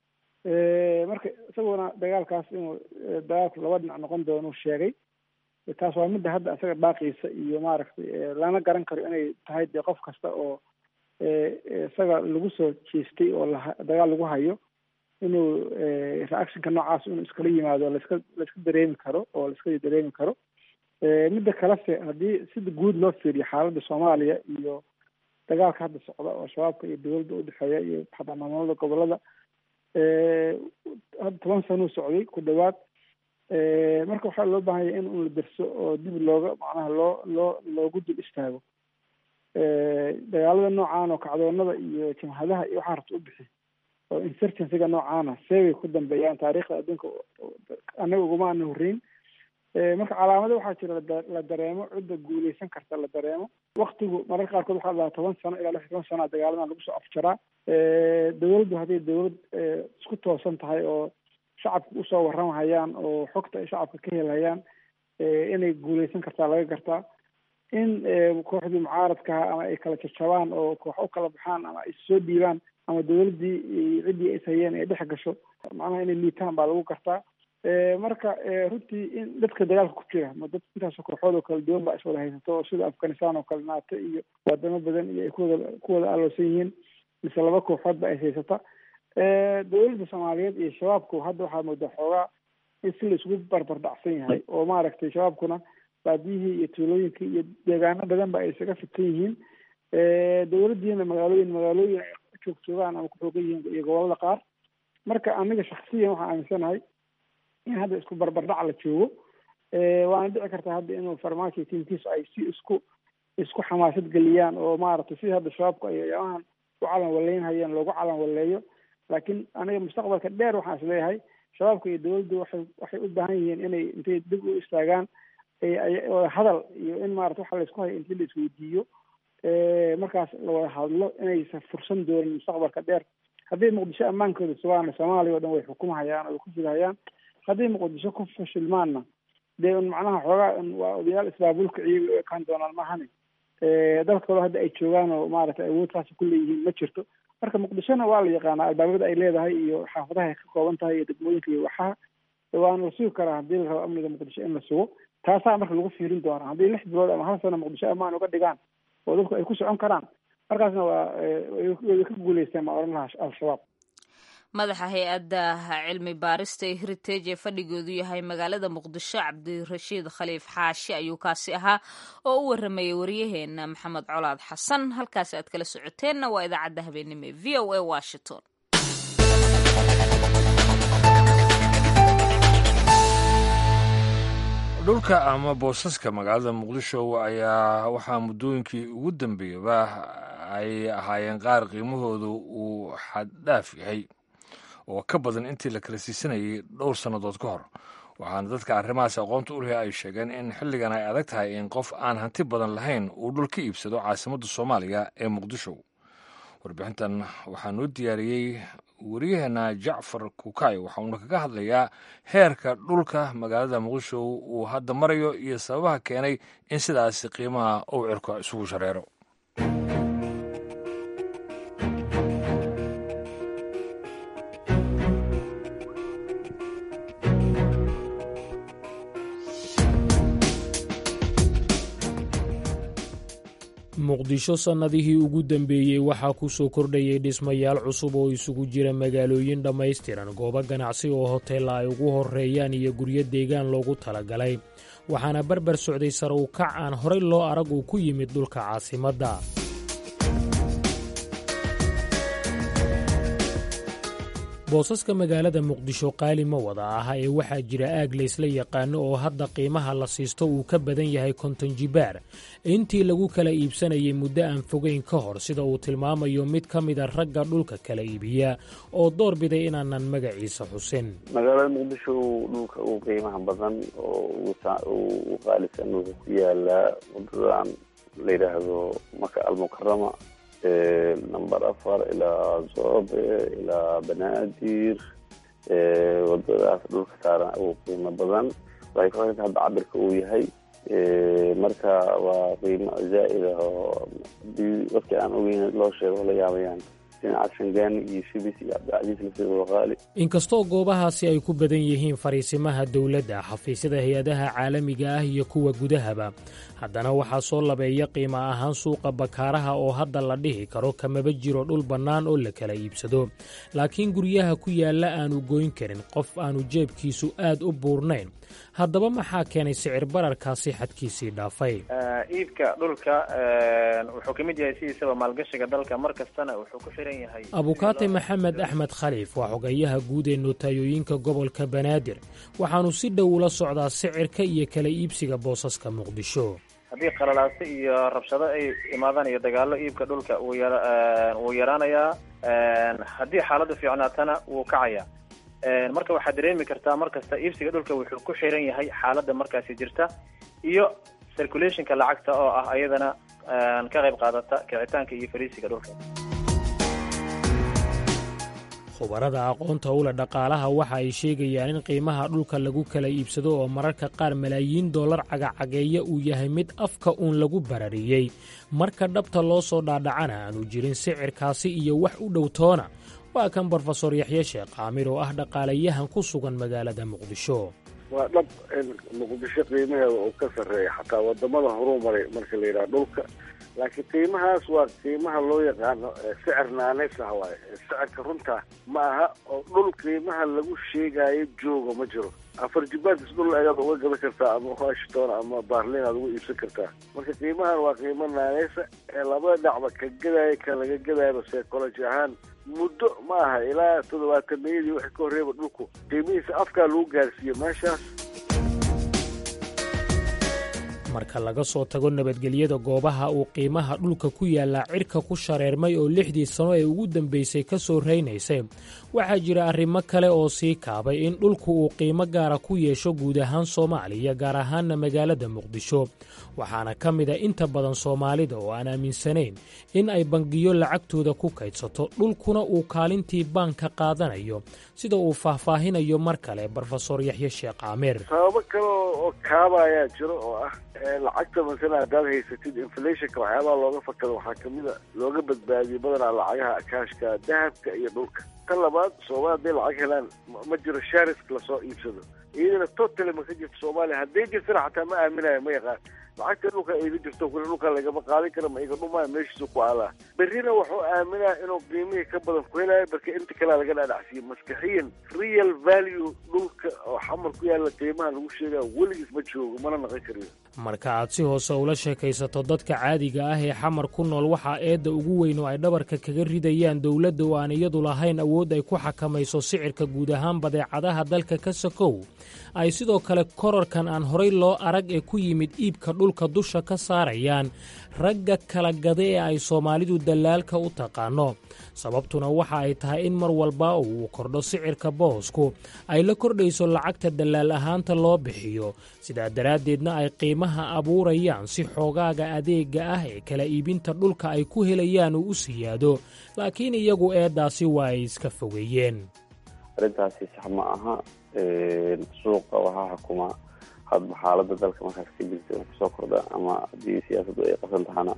marka isaguna dagaalkaas inuu dagaalku laba dhinac noqon doono sheegay taas waa midda hadda isaga baaqiisa iyo maaragtay lana garan karo inay tahay dee qof kasta oo isaga lagu soo jeestay oo la dagaal lagu hayo inuu reactionka noocaas inuu iskala yimaado laiska laiska dareemi karo oo laiska dareemi karo midda kalese haddii sida guud loo fiiriyo xaaladda soomaaliya iyo dagaalka hadda socda oo shabaabka iyo dowladda udhexeeya iyo xataa maamulada gobolada hadda toban sanuu socday ku dhawaad marka waxaa loo baahanya in un la derso oo dib looga macnaha loo loo loogu dul istaago dagaalada noocaan oo kacdoonada iyo jamhadaha iyo waxaa rabta u bixi oo insurgencyga noocaana seebay ku dambeeyaan taariikhda adduunka anaga uguma ana horreyn marka calaamado waxaa jira la dareemo cidda guuleysan karta la dareemo waktigu mararka qaarkood waxaa lahaa toban sano ilaa lix toban sana dagaaladan lagu soo afjaraa dowladdu hadday dowlad isku toosan tahay oo shacabka usoo warramhayaan oo xogta ay shacabka ka helhayaan inay guuleysan kartaa laga gartaa in kooxdii mucaaradkaha ama ay kala jajabaan oo koox u kala baxaan ama ay soo dhiibaan ama dowladdii ciddii is hayeen ay dhex gasho macnaha inay liitaan baa lagu gartaa marka runtii in dadka dagaalka ku jira ma dad intaasoo kooxood oo kala duwan baa iswada haysato oo sida afghanistan oo kale naato iyo wadamo badan iyo ay kuwada kuwada aloosan yihiin mise laba kooxood ba is haysata dowladda soomaaliyeed iyo shabaabku hadda waxaa moodaa xoogaa in si la isugu barbar dhacsan yahay oo maaragtay shabaabkuna baadiyihii iyo tuulooyinkii iyo deegaano badan ba ay isaga fidsan yihiin dowladdiina magaalooyin magaalooyin ay joog joogaan ama ku xoogan yihiin iyo gobolada qaar marka aniga shaksiyan waxaan aaminsanahay in hadda isku barbardhac la joogo waana dhici kartaa hadda inuu farmaajo tiimkiisu ay si isku isku xamaasad geliyaan oo maaragtay sidii hadda shabaabku ay ayaamahan u calan waleynhayeen loogu calan waleeyo laakiin aniga mustaqbalka dheer waxaan is leeyahay shabaabka iyo dowladdu waxay waxay u baahan yihiin inay intay dib u istaagaan wada hadal iyo in maarata waxa laysku hayo intii la isweydiiyo markaas la wada hadlo inaysan fursan doonin mustaqbalka dheer haddii muqdisho ammaankooda sugaana soomaaliya o dhan way xukumhayaan oo way ku fidhayaan haddii muqdisho ku fashilmaanna dee un macnaha xoogaa un waa odayaal isbaabulka ciiga u ekaan doonaan maahane dalkooda hadda ay joogaan oo maaragtay awoodtaasi ku leeyihiin ma jirto marka muqdishona waa la yaqaanaa albaabada ay leedahay iyo xaafadaha ay ka kooban tahay iyo degmooyinka iyo waxaha waana la sugi karaa haddii la rabo amniga muqdisho in la sugo taasaa marka lagu fiirin doonaa haddii lix bilood ama hal sano muqdisho ammaan uga dhigaan oo dadku ay ku socon karaan markaasna waa way ka guuleysteen ma oran lahaa al-shabaab madaxa hay-adda cilmi baarista ee heritage ee fadhigoodu yahay magaalada muqdisho cabdirashiid khaliif xaashi ayuu kaasi ahaa oo u waramayay waryaheena maxamed colaad xasan halkaas aad kala socoteenna waa idaacadda habeenimo ee v o a washington dhulka ama boosaska magaalada muqdisho ayaa waxaa muddooyinkii ugu dambeeyaba ay ahaayeen qaar qiimahoodu uu xaddhaaf yahay oo ka badan intii la kala siisanayay dhowr sannadood ka hor waxaana dadka arrimahaas aqoonta u lehi ay sheegeen in xilligan ay adag tahay in qof aan hanti badan lahayn uu dhul ka iibsado caasimadda soomaaliya ee muqdisho warbixintan waxaa noo diyaariyey waryaheena jacfar kukay waxa uuna kaga hadlayaa heerka dhulka magaalada muqdisho uu hadda marayo iyo sababaha keenay in sidaasi qiimaha uu cirka isugu shareero muqdisho sannadihii ugu dambeeyey waxaa ku soo kordhayay dhismayaal cusub oo isugu jira magaalooyin dhammaystiran goobo ganacsi oo hoteella ay ugu horreeyaan iyo guryo deegaan loogu talagalay waxaana barbar socday sare u kac aan horay loo arag uu ku yimid dhulka caasimadda boosaska magaalada muqdisho qaali ma wada aha ee waxaa jira aag laysla yaqaano oo hadda qiimaha la siisto uu ka badan yahay konton jibaar intii lagu kala iibsanayay muddo aan fogeyn ka hor sida uu tilmaamayo mid ka mida ragga dhulka kala iibiya oo door biday inaanan magaciisa xusin magaalada muqdisho dhulka ugu qiimaha badan oo u qaalisan wuxuu ku yaalaa wadadan la yidhaahdo maka almukarama number afar ilaa zoobe ilaa banaadir wadadaas dhulka saaran ugu qiimo badan waxay ku xiranta hadda cabirka uu yahay marka waa qiimo zaa'id ah oo hadii dadkii aan ogeyn loo sheego la yaabayaan dhinaca shangaani iyo shibis iyo cabdicasiis lafteeda qaali inkastoo goobahaasi ay ku badan yihiin fariisimaha dowladda xafiisyada hay-adaha caalamiga ah iyo kuwa gudahaba haddana waxaa soo labeeya qiimo ahaan suuqa bakaaraha oo hadda la dhihi karo kamaba jiro dhul bannaan oo la kala iibsado laakiin guryaha ku yaalla aanu goyn karin qof aanu jeebkiisu aad u buurnayn haddaba maxaa keenay sicir bararkaasi xadkiisii dhaafay iibka dhulka wuxuu ka mid yahay sidiisaba maalgashiga dalka mar kastana wuxuu ku xiran yahay abukaate maxamed axmed khaliif waa xogayaha guud ee nootayooyinka gobolka banaadir waxaanu si dhow ula socdaa sicirka iyo kala iibsiga boosaska muqdisho haddii qalalaase iyo rabshado ay imaadaan iyo dagaallo iibka dhulka wuu yara wuu yaraanayaa haddii xaaladdu fiicnaatana wuu kacayaa marka waxaad dareemi kartaa mar kasta iibsiga dhulka wuxuu ku xiran yahay xaaladda markaasi jirta iyo circulationka lacagta oo ah ayadana ka qayb qaadata kicitaanka iyo fariisiga dhulka khubarada aqoonta ula dhaqaalaha waxa ay sheegayaan in qiimaha dhulka lagu kala iibsado oo mararka qaar malaayiin dollar cagacageeya uu yahay mid afka uun lagu barariyey marka dhabta loo soo dhaadhacana aanu jirin sicirkaasi iyo wax u dhow toona waa kan brofesor yaxye sheekh caamir oo ah dhaqaalayahan ku sugan magaalada muqdisho waa dhab in muqdisho qiimaheeda uu ka sarreeya xataa wadamada horuu maray marka la yidhaha dhulka laakiin qiimahaas waa qiimaha loo yaqaano sicir naaneys ah waaye sicirka runta ma aha oo dhul qiimaha lagu sheegaayo jooga ma jiro afar jibaadis dhul ayaad uga gadan kartaa ama washington ama barlin aad uga iibsan kartaa marka qiimahan waa qiimo naaneysa ee labada dhacba ka gadaayo ka laga gadayaba psychology ahaan muddo ma aha ilaa toddobaatanayadii wixii ka horreeba dhulku qiimihiisa afkaa lagu gaarsiiyo meeshaas marka laga soo tago nabadgelyada goobaha uu qiimaha dhulka ku yaallaa cirka ku shareermay oo lixdii sano ee ugu dambaysay ka soo raynaysay waxaa jira arrimo kale oo sii kaabay in dhulku uu qiimo gaara ku yeesho guud ahaan soomaaliya gaar ahaanna magaalada muqdisho waxaana ka mid a inta badan soomaalida oo aan aaminsanayn in ay bangiyo lacagtooda ku kaydsato dhulkuna uu kaalintii baanka qaadanayo sida uu faahfaahinayo mar kale brofesor yaxye sheekh caamir sababo kale oo kaaba ayaa jiro oo ah lacagta masala haddaad haysatid inflationka waxyaabaha looga fakado waxaa kamida looga badbaadiyey badanaa lacagaha akaashka dahabka iyo dhulka tan labaad soomaali hadday lacag helaan ma jiro sharisk lasoo iibsado iyadana totally ma ka jirto soomaaliya hadday jirtana xataa ma aaminayo ma yaqaan lacagta dhulka iga jirto kule dhulka lagama qaadin karo ma iga dhumaayo meeshiisu ku aalaa berrina wuxuu aaminaya inuu qiimihii ka badan ku helayo marka inta kalea laga dhaadhacsiiyo maskaxiyan real value dhulka oo xamar ku yaalla qiimaha lagu sheegaya weligiis ma joogo mana naqon kariyo marka aad si hoose ula sheekaysato dadka caadiga ah ee xamar ku nool waxaa eedda ugu weyn oo ay dhabarka kaga ridayaan dowladda oo aan iyadu lahayn awood ay ku xakamayso sicirka guud ahaan badeecadaha dalka ka sakow ay sidoo kale korarkan aan horay loo arag ee ku yimid iibka dhulka dusha ka saarayaan ragga kala gada ee ay soomaalidu dallaalka u taqaano sababtuna waxa ay tahay in mar walba uu kordho sicirka boosku ay la kordhayso lacagta dallaal ahaanta loo bixiyo sidaa daraaddeedna ay qiimaha abuurayaan si xoogaaga adeega ah ee kala iibinta dhulka ay ku helayaan uu u siyaado laakiin iyagu eeddaasi waa ay iska fogeeyeen arrintaasi sax ma aha suuqa waxaa xukuma hadba xaalada dalka markaas ka jirta kusoo kordha ama haddii siyaasaddu ay qasan tahana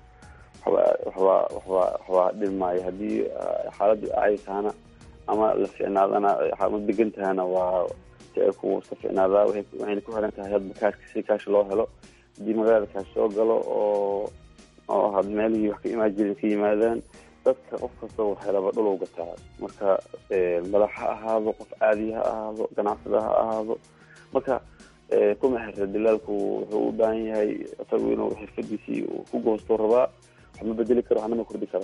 waxba waxba waxba dhilmaayo haddii xaaladdu acay tahana ama la ficnaadana ma degan tahana waa sicirku iska ficnaadaa waxayna ku xiran tahay hadba kaashka si kaash loo helo haddii magaalada kaash soo galo oo oo had meelihii wax ka imaan jirin ka yimaadaan dadka qof kasta wax helaba dhul u gataa marka madax ha ahaado qof caadi ha ahaado ganacsada ha ahaado marka kuma xirta dilaalku wuxuu u baahan yahay isagu inuu xirfadiisii ku goosto rabaa wax ma bedeli karo waxna ma kordhi karo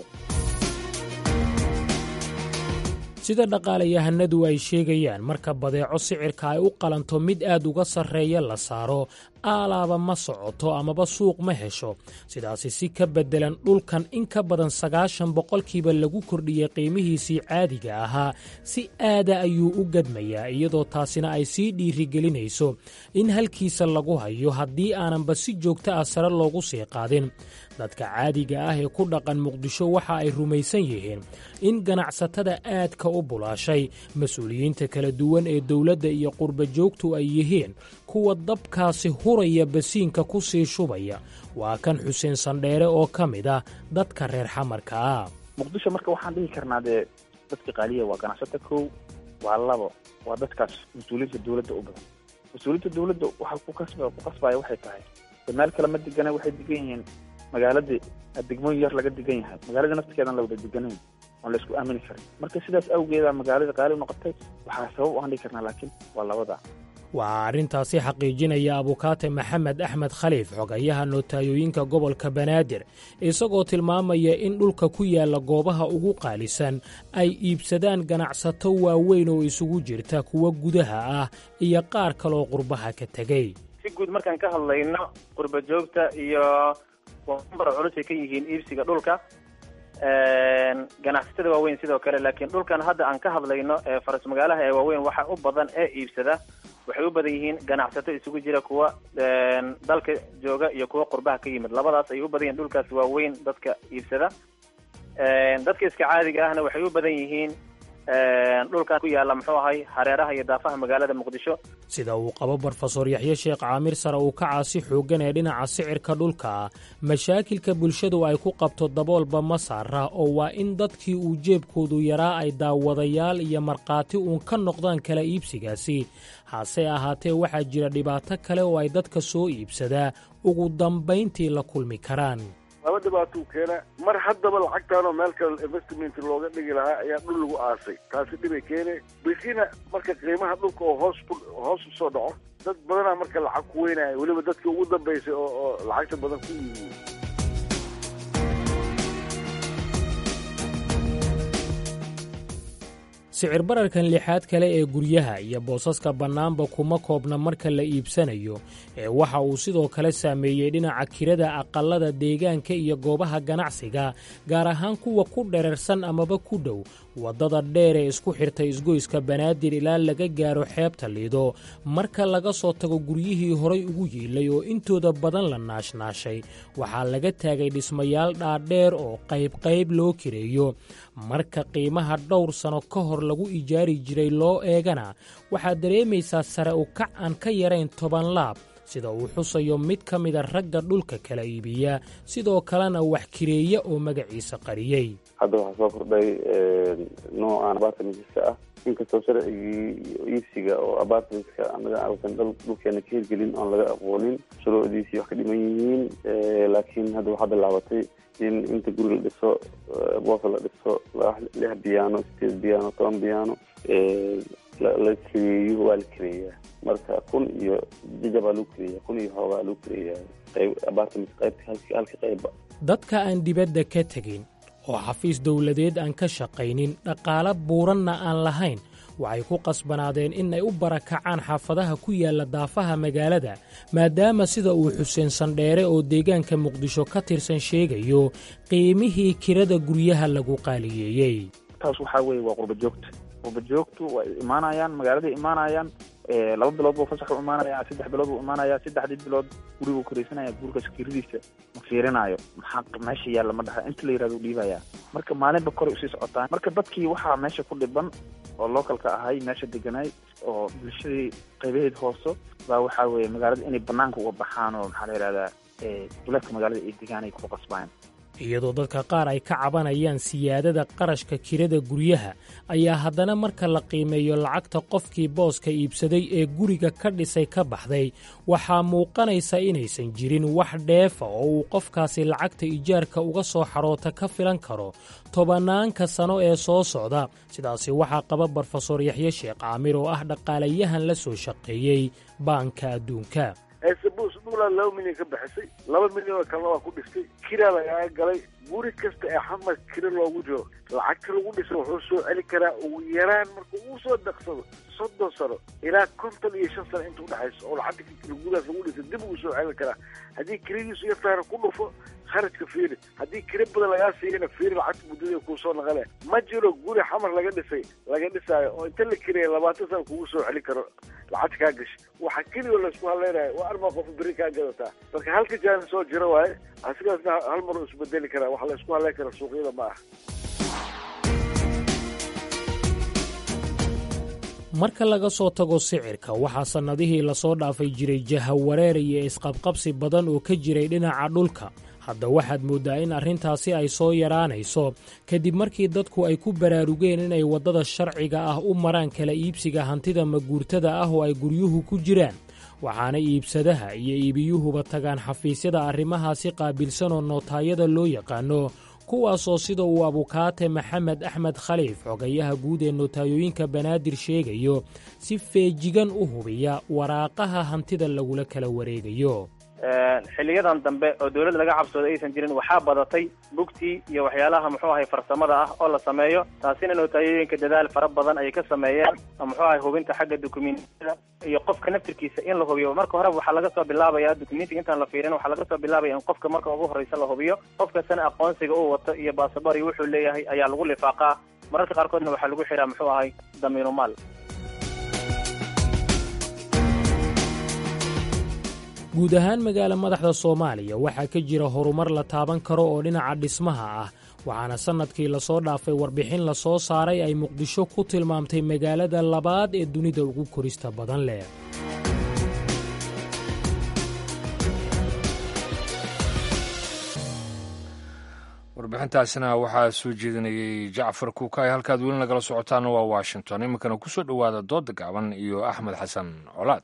sida dhaqaalayahanadu ay sheegayaan marka badeeco sicirka ay u qalanto mid aad uga sarreeya la saaro aalaaba ma socoto amaba suuq ma hesho sidaasi si ka beddelan dhulkan in ka badan sagaashan boqolkiiba lagu kordhiyey qiimihiisii caadiga ahaa si aada ayuu u gadmayaa iyadoo taasina ay sii dhiirigelinayso in halkiisa lagu hayo haddii aananba si joogto ah sare loogu sii qaadin dadka caadiga ah ee ku dhaqan muqdisho waxa ay rumaysan yihiin in ganacsatada aadka u bulaashay mas-uuliyiinta kala duwan ee dowladda iyo qurba joogtu ay yihiin kuwa dabkaasi huraya basiinka ku sii shubaya waa kan xuseen sandheere oo ka mid ah dadka reer xamarka ah muqdisho marka waxaan dhihi karnaa dee dadka qaaliya waa ganacsata kow waa labo waa dadkaas mas-uuliyiinta dowladda u badan mas-uuliyiinta dowladda waxa ku kasb ku qasbaya waxay tahay meel kale ma degana waxay degan yihiin magaaladii degmooyin yar laga degan yahay magaalada naftirkeedan la wada deganayn oon la isku aamini karin marka sidaas awgeeda magaalada qaali noqotay waxaa sabab u aan dhihi karnaa laakiin waa labada waxaa arrintaasi xaqiijinaya abukaate maxamed axmed khaliif xogayaha nootayooyinka gobolka banaadir isagoo tilmaamaya in dhulka ku yaalla goobaha ugu qaalisan ay iibsadaan ganacsato waaweyn oo isugu jirta kuwa gudaha ah iyo qaar kaloo qurbaha ka tegey si guud markaan ka hadlayno qurba joogta iyo bar culus ay ka yihiin iibsiga dhulka ganacsatada waaweyn sidoo kale laakiin dhulkan hadda aan ka hadlayno ee faras magaalaha ee waaweyn waxa u badan ee iibsada waxay u badan yihiin ganacsato isugu jira kuwa dalka jooga iyo kuwa qurbaha ka yimid labadaas ayay u badan yihiin dhulkaas waaweyn dadka iibsada dadka iska caadiga ahna waxay u badan yihiin dhulkan ku yaalla muxuu ahay hareeraha iyo daafaha magaalada muqdisho sida uu qabo brofesor yaxye sheekh caamir sare uu ka caasi xooggan ee dhinaca sicirka dhulka mashaakilka bulshadu ay ku qabto daboolba ma saara oo waa in dadkii uu jeebkoodu yaraa ay daawadayaal iyo markhaati uun ka noqdaan kala iibsigaasi hase ahaatee waxaa jira dhibaato kale oo ay dadka soo iibsadaa ugu dambayntii la kulmi karaan laba dhibaatuu keena mar haddaba lacagtaanoo meel kale investment looga dhigi lahaa ayaa dhul lagu aasay taasi dhibay keene bikina marka qiimaha dhulka oo hoos hoos usoo dhaco dad badanaa marka lacag ku weynaya weliba dadkii ugu dambaysay oo oo lacagta badan ku yihiin sicir bararkan lixaad kale ee guryaha iyo boosaska bannaanba kuma koobna marka la iibsanayo ee waxa uu sidoo kale saameeyey dhinaca kirada aqallada deegaanka iyo goobaha ganacsiga gaar ahaan kuwa ku dherarsan amaba ku dhow waddada dheer ee isku xirta isgoyska banaadir ilaa laga gaaro xeebta liido marka laga soo tago guryihii horay ugu yiilay oo intooda badan la naashnaashay waxaa laga taagay dhismayaal dhaadheer oo qaybqayb loo kireeyo marka qiimaha dhowr sano ka hor lagu ijaari jiray loo eegana waxaad dareemaysaa sare u kac aan ka yarayn toban laab sida uu xusayo mid ka mida ragga dhulka kala iibiya sidoo kalena wax kireeya oo magaciisa qariyey hadda waxaa soo kordhay noocan apartmentska ah inkastoo sharcigii iibsiga oo apartmentska anaga ausan dhulkeena ka hirgelin oon laga aqoonin shuruucdiisii wax ka dhiman yihiin laakiin hadda waxaa bilaabatay in inta guri la dhiso boosa la dhiso lix biyaano sideed biyaano toban biyaano la kireeyo waa la kireeyaa marka kun iyo jajabaa lagu kireeya kun iyo xoogaa lagu kireeyaa qayb apartment qaybta halka qayba dadka aan dibadda ka tegin oo xafiis dowladeed aan ka shaqaynin dhaqaalo buuranna aan lahayn waxay ku qasbanaadeen in ay u barakacaan xaafadaha ku yaalla daafaha magaalada maadaama sida uu xuseen sandheere oo deegaanka muqdisho ka tirsan sheegayo qiimihii kirada guryaha lagu qaaliyeeyey taas waxaa weeye waa qurba joogta qurba joogtu way imaanayaan magaaladay imaanayaan laba bilood buu fasax u imaanaya saddex bilood buu imaanaya saddexdii bilood guriguu karaysanaya gurigaas kiradiisa ma fiirinayo maxaa meesha yaalla ma dhaha inta la yirahdo u dhiibaya marka maalinba koray usii socotaan marka dadkii waxaa meesha ku dhiban oo localka ahay meesha deganay oo bulshadii qaybaheed hooso baa waxaa weeye magaalada inay banaanka uga baxaan oo maxaa la yihahdaa duleedka magaalada ay degaan ay ku qasbaan iyadoo dadka qaar ay ka cabanayaan siyaadada qarashka kirada guryaha ayaa haddana marka la qiimeeyo lacagta qofkii booska iibsaday ee guriga ka dhisay ka baxday waxaa muuqanaysa inaysan jirin wax dheefa oo uu qofkaasi lacagta ijaarka uga soo xaroota ka filan karo tobannaanka sano ee soo socda sidaasi waxaa qaba brofesor yaxye sheekh caamir oo ah dhaqaalayahan la soo shaqeeyey baanka adduunka eesabus dhuulaa laba milyan ka bixisay laba milyan oo kalena waa ku dhistay kiraa lagaaga galay guri kasta ee xamar kira loogu jiro lacagta lagu dhisa wuxuu soo celi karaa ugu yaraan marka uu soo daqsado soddon sano ilaa konton iyo shan sano inta udhexayso oo lacagta gudaas lagu dhisa dib uu soo celin karaa haddii kiradiisu yartaana ku dhufo kharajka fiiri haddii kira badan lagaa siiyana fiiri lacagta muddada kuusoo naqale ma jiro guri xamar laga dhisay laga dhisaayo oo inta la kiraya labaatan sano kugu soo celin karo lacagta kaa gashay waxa keliya laysku hadlaynayo waa armaa qof beri kaa gadataa marka halka jaani soo jiro waaye asigaasna hal mar u isbedeli karaa waxa laysku hadlayn kara suuqyada ma ah marka laga soo tago sicirka waxaa sannadihii lasoo dhaafay jiray jahawareer iyo isqabqabsi badan oo ka jiray dhinaca dhulka hadda waxaad mooddaa in arrintaasi ay soo yaraanayso kadib markii dadku ay ku baraarugeen inay waddada sharciga ah u maraan kala iibsiga hantida maguurtada ah oo ay guryuhu ku jiraan waxaana iibsadaha iyo iibiyuhuba tagaan xafiisyada arrimahaasi qaabilsan oo nootaayada loo yaqaano kuwaasoo sida uu abukaate maxamed axmed khaliif xogayaha guud ee notaayooyinka banaadir sheegayo si feejigan u hubiya waraaqaha hantida lagula kala wareegayo xiliyadan dambe oo dawladda laga cabsooday aysan jirin waxaa badatay bugtii iyo waxyaalaha muxuu ahay farsamada ah oo la sameeyo taasina notaayooyinka dadaal fara badan ayay ka sameeyeen muxuu ahay hubinta xagga dukumentiyada iyo qofka naftirkiisa in la hubiyo marka hore waxaa laga soo bilaabaya dukumentiga intaan la fiirin waxaa laga soo bilaabaya in qofka marka ugu horreysa la hubiyo qofkasana aqoonsiga uu wato iyo baasabor iyo wuxuu leeyahay ayaa lagu lifaaqaa mararka qaarkoodna waxaa lagu xiraa muxuu ahay damiinu maal guud ahaan magaala madaxda soomaaliya waxaa ka jira horumar la taaban karo oo dhinaca dhismaha ah waxaana sannadkii lasoo dhaafay warbixin la soo saaray ay muqdisho ku tilmaamtay magaalada labaad ee dunida ugu korista badan leh warbixintaasina waxaa soo jeedinayay jacfar kuukay halkaad weli nagala socotaana waa washington iminkana ku soo dhowaada dooda gaaban iyo axmed xasan colaad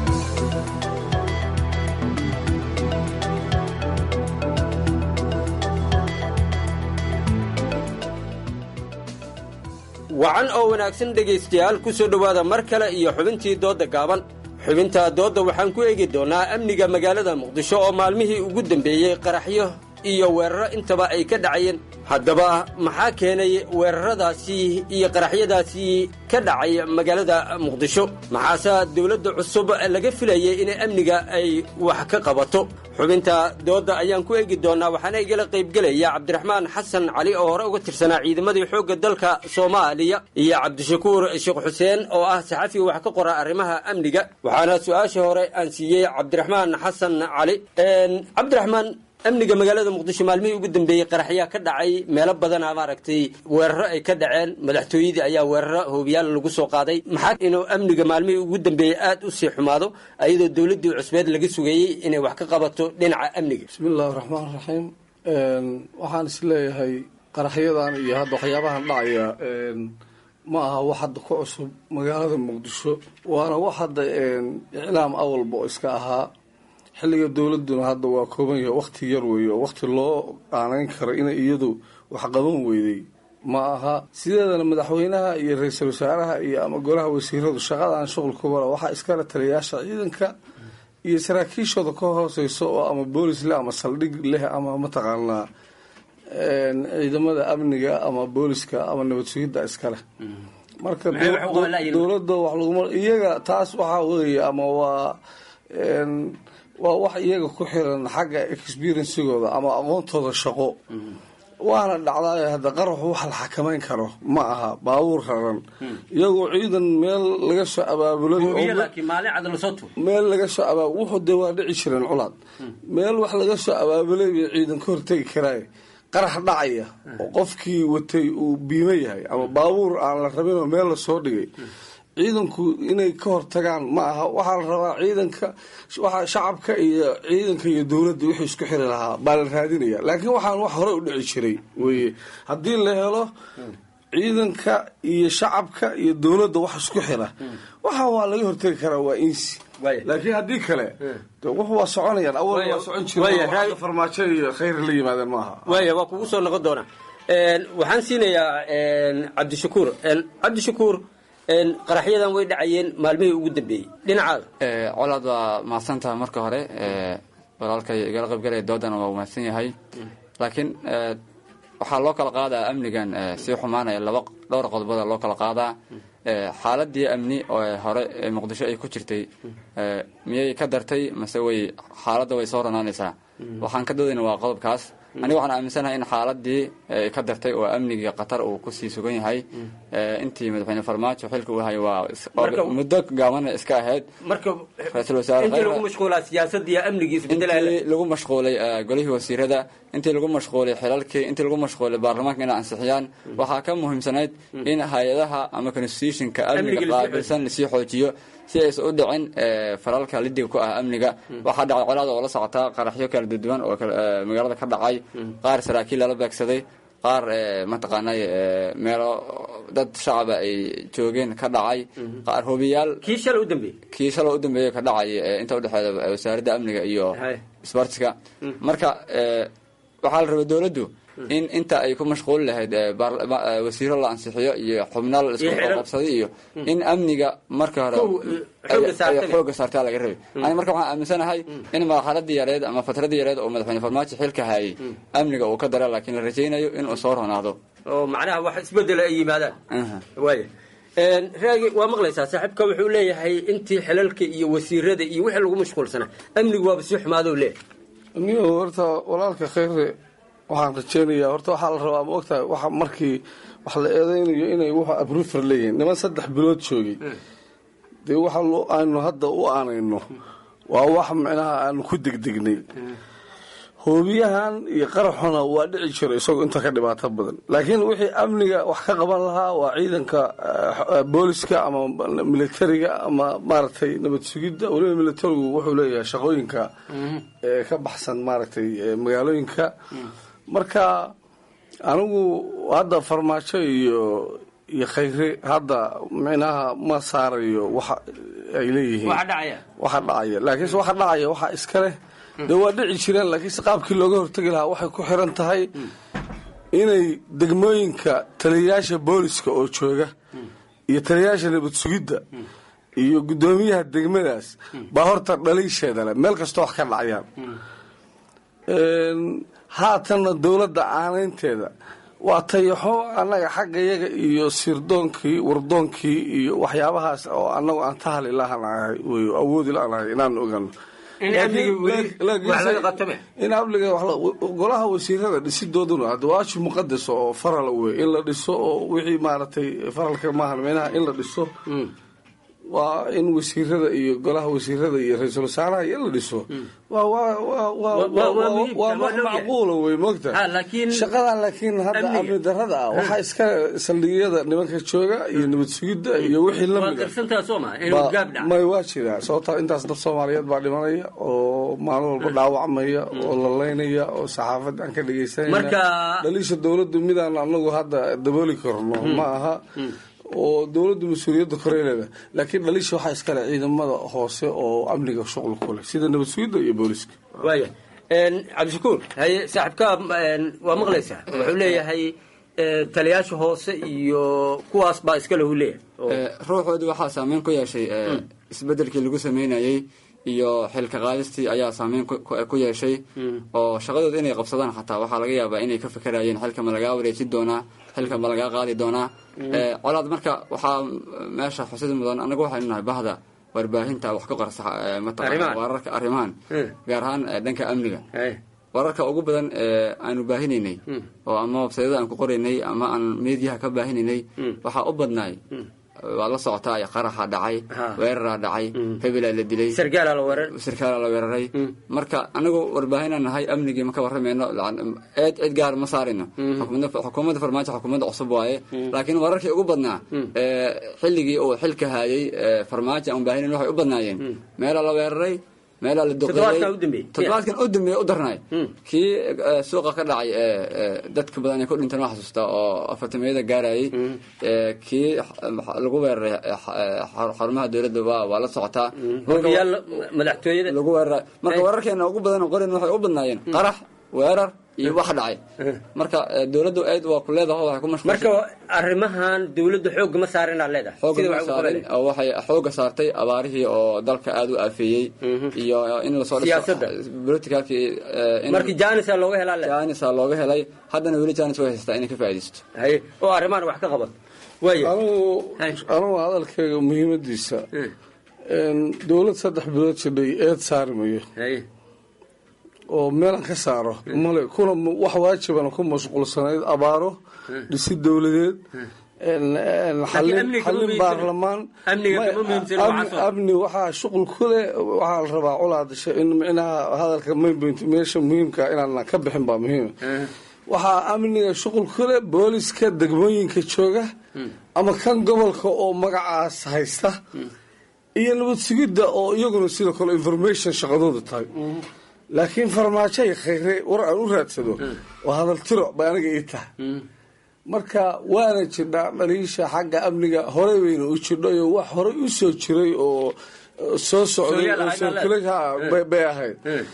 wacan oo wanaagsan dhegaystayaal ku soo dhowaada mar kale iyo xubintii doodda gaaban xubinta doodda waxaan ku eegi doonnaa amniga magaalada muqdisho oo maalmihii ugu dambeeyey qaraxyo iyo weeraro intaba ay ka dhacayeen haddaba maxaa keenay weeraradaasi iyo qaraxyadaasi ka dhacay magaalada muqdisho maxaase dawladda cusub laga filayay in amniga ay wax ka qabato xubinta doodda ayaan ku eegi doonnaa waxaana igala qaybgelaya cabdiraxmaan xasan cali oo hore uga tirsanaa ciidamadii xoogga dalka soomaaliya iyo cabdishakuur sheekh xuseen oo ah saxafi wax ka qora arrimaha amniga waxaana su-aasha hore aan siiyey cabdiraxmaan xasan cali cabdiraxmaan amniga magaalada muqdisho maalmihii ugu dambeeyey qaraxyaa ka dhacay meelo badana maaragtay weeraro ay ka dhaceen madaxtooyadii ayaa weeraro hoobiyaal lagu soo qaaday maxaa inuu amniga maalmihii ugu dambeeyey aad u sii xumaado ayadoo dowladdii cusbeed laga sugayey inay wax ka qabato dhinaca amniga bismillahi raxmaan raxiim waxaan is leeyahay qaraxyadan iyo hadda waxyaabahan dhacaya ma aha wax hadda ku cusub magaalada muqdisho waana wax hadda iclaam awalba oo iska ahaa xilliga dowladuna hadda waa kooban yahay wakti yar weeye oo wakti loo aanayn karo inay iyadu wax qaban weyday ma aha sideedana madaxweynaha iyo ra-iisul wasaaraha iyo ama golaha wasiiradu shaqadan shuqul kubala waxaa iskala taliyayaasha ciidanka iyo saraakiishooda ka hooseyso oo ama boolis leh ama saldhig leh ama mataqaanaa ciidamada amniga ama booliska ama nabad sugidda iskaleh marka dowladda wax laguma iyaga taas waxaa weeye ama waa waa wax iyaga ku xiran xagga experiencigooda ama aqoontooda shaqo waana dhacdaa hadda qaraxu wax la xakamayn karo ma aha baabuur raran iyagoo ciidan meel laga soo abaabulay meel laga soo abaab wuxuu dee waa dhici jireen culaad meel wax laga soo abaabulay bay ciidan ka hortegi karaaye qarax dhacaya oo qofkii watay uu biimo yahay ama baabuur aan la rabinoo meel lasoo dhigay ciidanku inay ka hortagaan ma aha waxaa la rabaa ciidanka waxa shacabka iyo ciidanka iyo dowladda wixii isku xiri lahaa baa la raadinaya laakiin waxaan wax hore u dhici jiray weye haddii la helo ciidanka iyo shacabka iyo dowladda wax isku xira waxaa waa laga hortegi karaa waa insi laakiin haddii kale wuxu waa soconayaan awal waa socon jira farmaajo iyo khayr la yimaadeen maaha waaya waa kugu soo noqon doonaa waxaan siinayaa cabdishakuur cabdishakuur qaraxyadan way dhacayeen maalmihii ugu dambeeyey dhinacaada colaad waa mahadsantaha marka hore walaalkay igala qaybgalaya doodana waa mahadsan yahay laakiin waxaa loo kala qaadaa amnigan sii xumaanaya laba dhowr qodobada loo kala qaadaa xaaladii amni oo hore muqdisho ay ku jirtay miyay ka dartay mase way xaaladda way soo ranaanaysaa waxaan ka doodayna waa qodobkaas aniga waxaan aaminsanahay in xaaladii ka dartay oo amnigii qatar uu kusii sugan yahay intii madaxweyne farmaajo xilka uu hayo waa muddo gaabana iska ahayd ra-iisul intii lagu mashquulaa siyaasadda iyo amnigii isbedelaya intii lagu mashquulay golihii wasiirada intii lagu mashquulay xilalkii intii lagu mashquulay baarlamaanka inay ansixiyaan waxaa ka muhiimsanayd in hay-adaha ama constitutionka amniga qaabilsan lasii xoojiyo si aysan u dhicin falalka lidiga ku ah amniga waxaa dhacay colaada oo la socotaa qaraxyo kala duduwan oo magaalada ka dhacay qaar saraakiil lala beegsaday qaar mataqaanay meelo dad shacaba ay joogeen ka dhacay qaar hobiyaal kii shalay u dambeeyey kii shalay u dambeeyey ka dhacay inta udhexeeda wasaaradda amniga iyo sbartiska marka waxaa la rabay dowladdu in inta ay ku mashquuli lahayd wasiiro la ansixiyo iyo xubnaal isku qabsaday iyo in amniga marka hore xooga saartaa laga rabay ani marka waxaan aaminsanahay in marxaladii yareed ama fatradii yareed oo madaxweyne farmaajo xilka hayay amniga uu ka dara laakiin la rajaynayo inuu soo ronaado oo macnaha wax isbedela ay yimaadaan waaya raagi waa maqlaysaa saaxiibka wuxuu leeyahay intii xilalka iyo wasiirada iyo wixii lagu mashquulsanaa amnigu waaba sii xumaado leeyahay niyo horta walaalka khayre waxaan rajeynayaa horta waxaa la rabaa ma ogtahay waxa markii wax la eedeynayo inay wuxu abrufer leeyihiin niman saddex bilood joogay dee waxa aanu hadda u aanayno waa wax micnaha aanu ku degdegnay hoobiyahan iyo qaraxuna waa dhici jiro isagoo inta ka dhibaato badan laakiin wixii amniga wax ka qaban lahaa waa ciidanka booliska ama militariga ama maaragtay nabad sugidda weliba militarigu wuxuu leeyahay shaqooyinka ka baxsan maaragtay magaalooyinka marka anigu hadda farmaajo iyo iyo khayre hadda micnaha ma saarayo waxa ay leeyihiin waxa dhacaya laakiinse waxa dhacaya waxa iska leh dee waa dhici jireen laakiinse qaabkii looga hortegi lahaa waxay ku xiran tahay inay degmooyinka taliyayaasha booliska oo jooga iyo taliyayaasha nabad sugidda iyo guddoomiyaha degmadaas baa horta dhaliisheeda leh meel kastoo wax ka dhacayaan haatanna dowladda aanaynteeda waa tayaxo annaga xaggayaga iyo sirdoonkii wardoonkii iyo waxyaabahaas oo annagu aan tahali lahanahay wey awoodi lahanahay inaan ogano in amniga golaha wasiirada dhisidooduna hadda waashi muqadas oo faral wey in la dhiso oo wixii maaragtay faralka maahan meynaha in la dhiso waa in wasiirada iyo golaha wasiirada iyo ra-iisul wasaaraha iyo in la dhiso waa wax macquula wey moogta shaqadan laakiin hadda amni darada ah waxaa iska saldhigyada nimanka jooga iyo nabad sugidda iyo wixii lamidmay waa jiraa sababta intaas dad soomaaliyeed baa dhimanaya oo maalin walba dhaawacmaya oo lalaynaya oo saxaafad aan ka dhegeysanayna dhaliisha dowladdu midaan anagu hadda dabooli karno ma aha oo dowladdu mas-uuliyadda koreeleeda laakiin dhaliisha waxaa iskale ciidamada hoose oo amniga shuqul ku leh sida nabad sugidda iyo booliska waaya cabdishakuur haye saaxiibka waa maqlaysaa wuxuu leeyahay taliyaasha hoose iyo kuwaas baa iska lahu leeyahay ruuxoodu waxaa saameyn ku yeeshay isbedelkii lagu sameynayey iyo xilka qaadistii ayaa saameyn ku yeeshay oo shaqadooda inay qabsadaan xataa waxaa laga yaabaa inay ka fekerayeen xilka ma lagaa wareejin doonaa xilka ma lagaa qaadi doonaa colaad marka waxaa meesha xusid mudan anagu waxaynu nahay bahda warbaahinta wax ka qorsa mataqana wararka arrimahan gaar ahaan dhanka amniga wararka ugu badan ee aanu baahinaynay oo ama websayada aan ku qoraynay ama aan meediyaha ka baahinaynay waxaa u badnaay waa la socotaa qaraxa dhacay weeraraa dhacay hebelaa la dilay sargaalaa la weerar sarkaalaa la weeraray marka anagu warbaahinaan nahay amnigii ma ka warramayno eed cid gaar ma saarino xukuumadda farmaajo xukuumadda cusub waaye laakiin wararkii ugu badnaa xilligii uu xilka haayay farmaajo aan baahinin waxay u badnaayeen meelaa la weeraray meelaa la duqeeyey toddobaadkan u dambeeye u darnay kii suuqa ka dhacay dadka badan ay ku dhinteen waa xasuustaa oo afartamiyada gaarayay kii lagu weeraray xarumaha dowladda waa waa la socotaa madaxtooyada lagu weeraray marka wararkeena ugu badan qorin waxay u badnaayeen qarax weerar iyo wax dhacay marka dowladdu aad waa ku leedahay waxay ku mashquulsan marka arrimahan dowladdu xoogga ma saarin aad leedahay xoogga ma saarin oo waxay xoogga saartay abaarihii oo dalka aad u aafeeyey iyo in la soo siyaasadda politicalkii markii janisa looga helaa janisa looga helay haddana weli janis way haystaa inay ka faa'iidaysto hay oo arrimahan wax ka qabato anugu anugu hadalkayga muhiimadiisa dowlad saddex bilood jidhay eed saari mayo oo meelan ka saaro male kuna wax waajibana ku mashquulsanayd abaaro dhisi dowladeed xallin baarlamaan amni waxaa shuqul ku leh waxaa la rabaa colaadasha in micnaha hadalka mainpoint meesha muhiimka inaanan ka bixin baa muhiima waxaa amniga shuqul ku leh booliska degmooyinka jooga ama kan gobolka oo magacaas haysta iyo nabad sugidda oo iyaguna sidoo kale information shaqadooda tahay laakiin farmaajo ay khayre war aan u raadsado oo hadal tiro bay aniga ii tahay marka waana jirdhaa dhaliisha xagga amniga horey wayna u jirdhayo wax horey u soo jiray oo soo socday oo sirkulha bay ahayd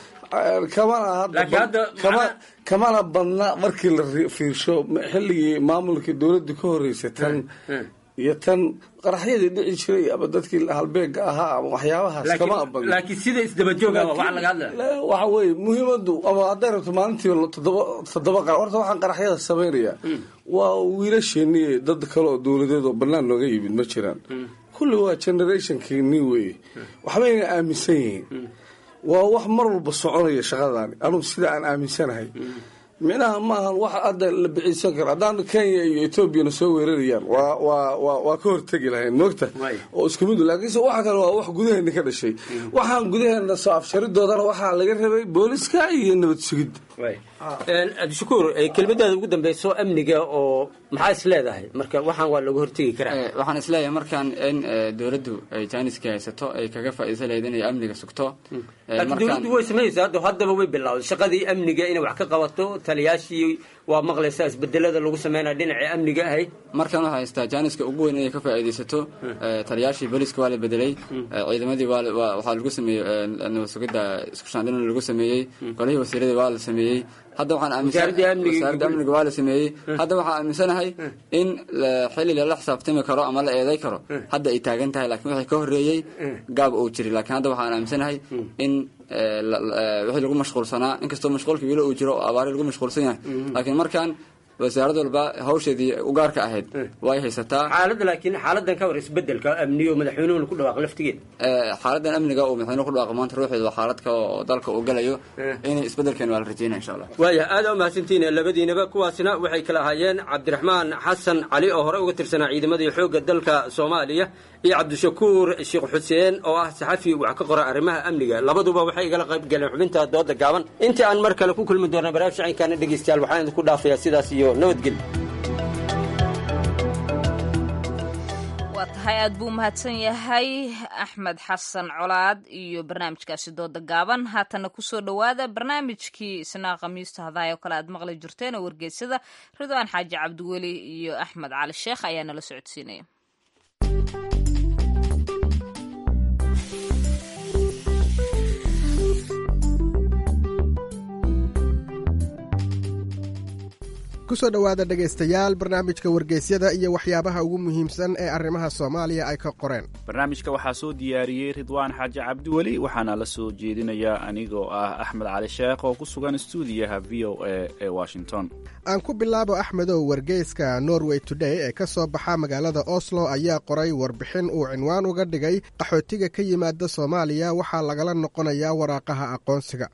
kamana hadda kamana badna markii la fiirsho xilligii maamulkii dowladda ka horreysay tan iyo tan qaraxyadii dhici jiray ama dadkii halbeega ahaa ama waxyaabahaas kama abadin laakiin sida isdabajooga waxa laga hadlaya waxa weeye muhiimadu ama hadday rabto maalintii toddoba toddoba qar horta waxaan qaraxyada samaynaya waa wiilasheeniye dad kale oo dowladeed oo bannaan nooga yimid ma jiraan kulli waa generationkii nin weeye waxbayna aaminsan yihiin waa wax mar walba soconaya shaqadaani anugu sida aan aaminsanahay micnaha maahan wax hadda la biciisan karo haddaan kenya iyo etoobiyana soo weerarayaan waa waa waa waa ka hortegi lahayn moogta oo isku mid laakiinse waxa kale waa wax gudaheena ka dhashay waxaan gudaheena soo afsharidoodana waxaa laga rabay booliska iyo nabad sugidda abdishakuur kelmadaada ugu dambeyso amniga oo maxaa is leedahay marka waxaan waa laga hortegi karaa waxaan isleeyahay markaan in dowladdu ay jaaniska haysato ay kaga faa'iidaysan lahayd inay amniga sugto laakiin dowladdu way sameynaysaa hadda haddaba way bilowday shaqadii amniga inay wax ka qabato taliyaashii waa maqlaysaa isbedelada lagu sameynaya dhinacii amniga ahayd markan waxaa haystaa jaaniska ugu weyn inay ka faa'iidaysato taliyaashii booliska waa la bedelay ciidamadii waa waxaa lagu sameeyey nabad sugidda isku shaandhina lagu sameeyey golihii wasiiradii waa la sameeyey hadda waxaan aaminsanwasaaradda amniga waa la sameeyey hadda waxaan aaminsanahay in xilli lala xisaabtami karo ama la eeday karo hadda ay taagan tahay laakiin wixii ka horreeyey gaab uu jiray laakiin hadda waxaan aaminsanahay in wixii lagu mashquulsanaa inkastoo mashquulka weli uu jiro oo abaari lagu mashquulsan yahay laakiin markaan wasaarad walba hawsheedii ugaarka ahayd way haysataa xaaladda laakiin xaaladan ka war isbedelka amniyo madaxweynuhuna ku dhawaaq laftigeed xaaladan amniga uu madaxweynuhu ku dhawaaqo maanta ruuxeedu waa xaalad kale oo dalka uu galayo inay isbedelkeen waa la rajeynaya insha allah waaya aada u mahadsantihiin labadiinaba kuwaasina waxay kala ahaayeen cabdiraxmaan xasan cali oo hore uga tirsanaa ciidamadii xoogga dalka soomaaliya iyo cabdishakuur sheekh xuseen oo ah saxafi wax ka qora arrimaha amniga labaduba waxay igala qayb galeen xubinta dooda gaaban intii aan mar kale ku kulmi doona barnaamij shacinkaana dhegeystayaal waxaan idinku dhaafayaa sidaas iyo nabadgelyo waa tahay aad buu mahadsan yahay axmed xasan colaad iyo barnaamijkaasi dooda gaaban haatana kusoo dhowaada barnaamijkii isnaa khamiista hadahay oo kale aad maqli jirteen oo wargeysada ridwaan xaaji cabdiweli iyo axmed cali sheekh ayaa nala socodsiinaya kusoo dhowaada dhegaystayaal barnaamijka wargeysyada iyo waxyaabaha ugu muhiimsan ee arrimaha soomaaliya ay ka qoreen barnaamijka waxaa soo diyaariyey ridwaan xaaji cabdiweli waxaana la soo jeedinayaa anigoo ah axmed cali sheekh oo ku sugan stuudiyaha v o a ee washington aan ku bilaabo axmedow wargeyska norway today ee ka soo baxa magaalada oslo ayaa qoray warbixin uu cinwaan uga dhigay qaxootiga ka yimaada soomaaliya waxaa lagala noqonayaa waraaqaha aqoonsiga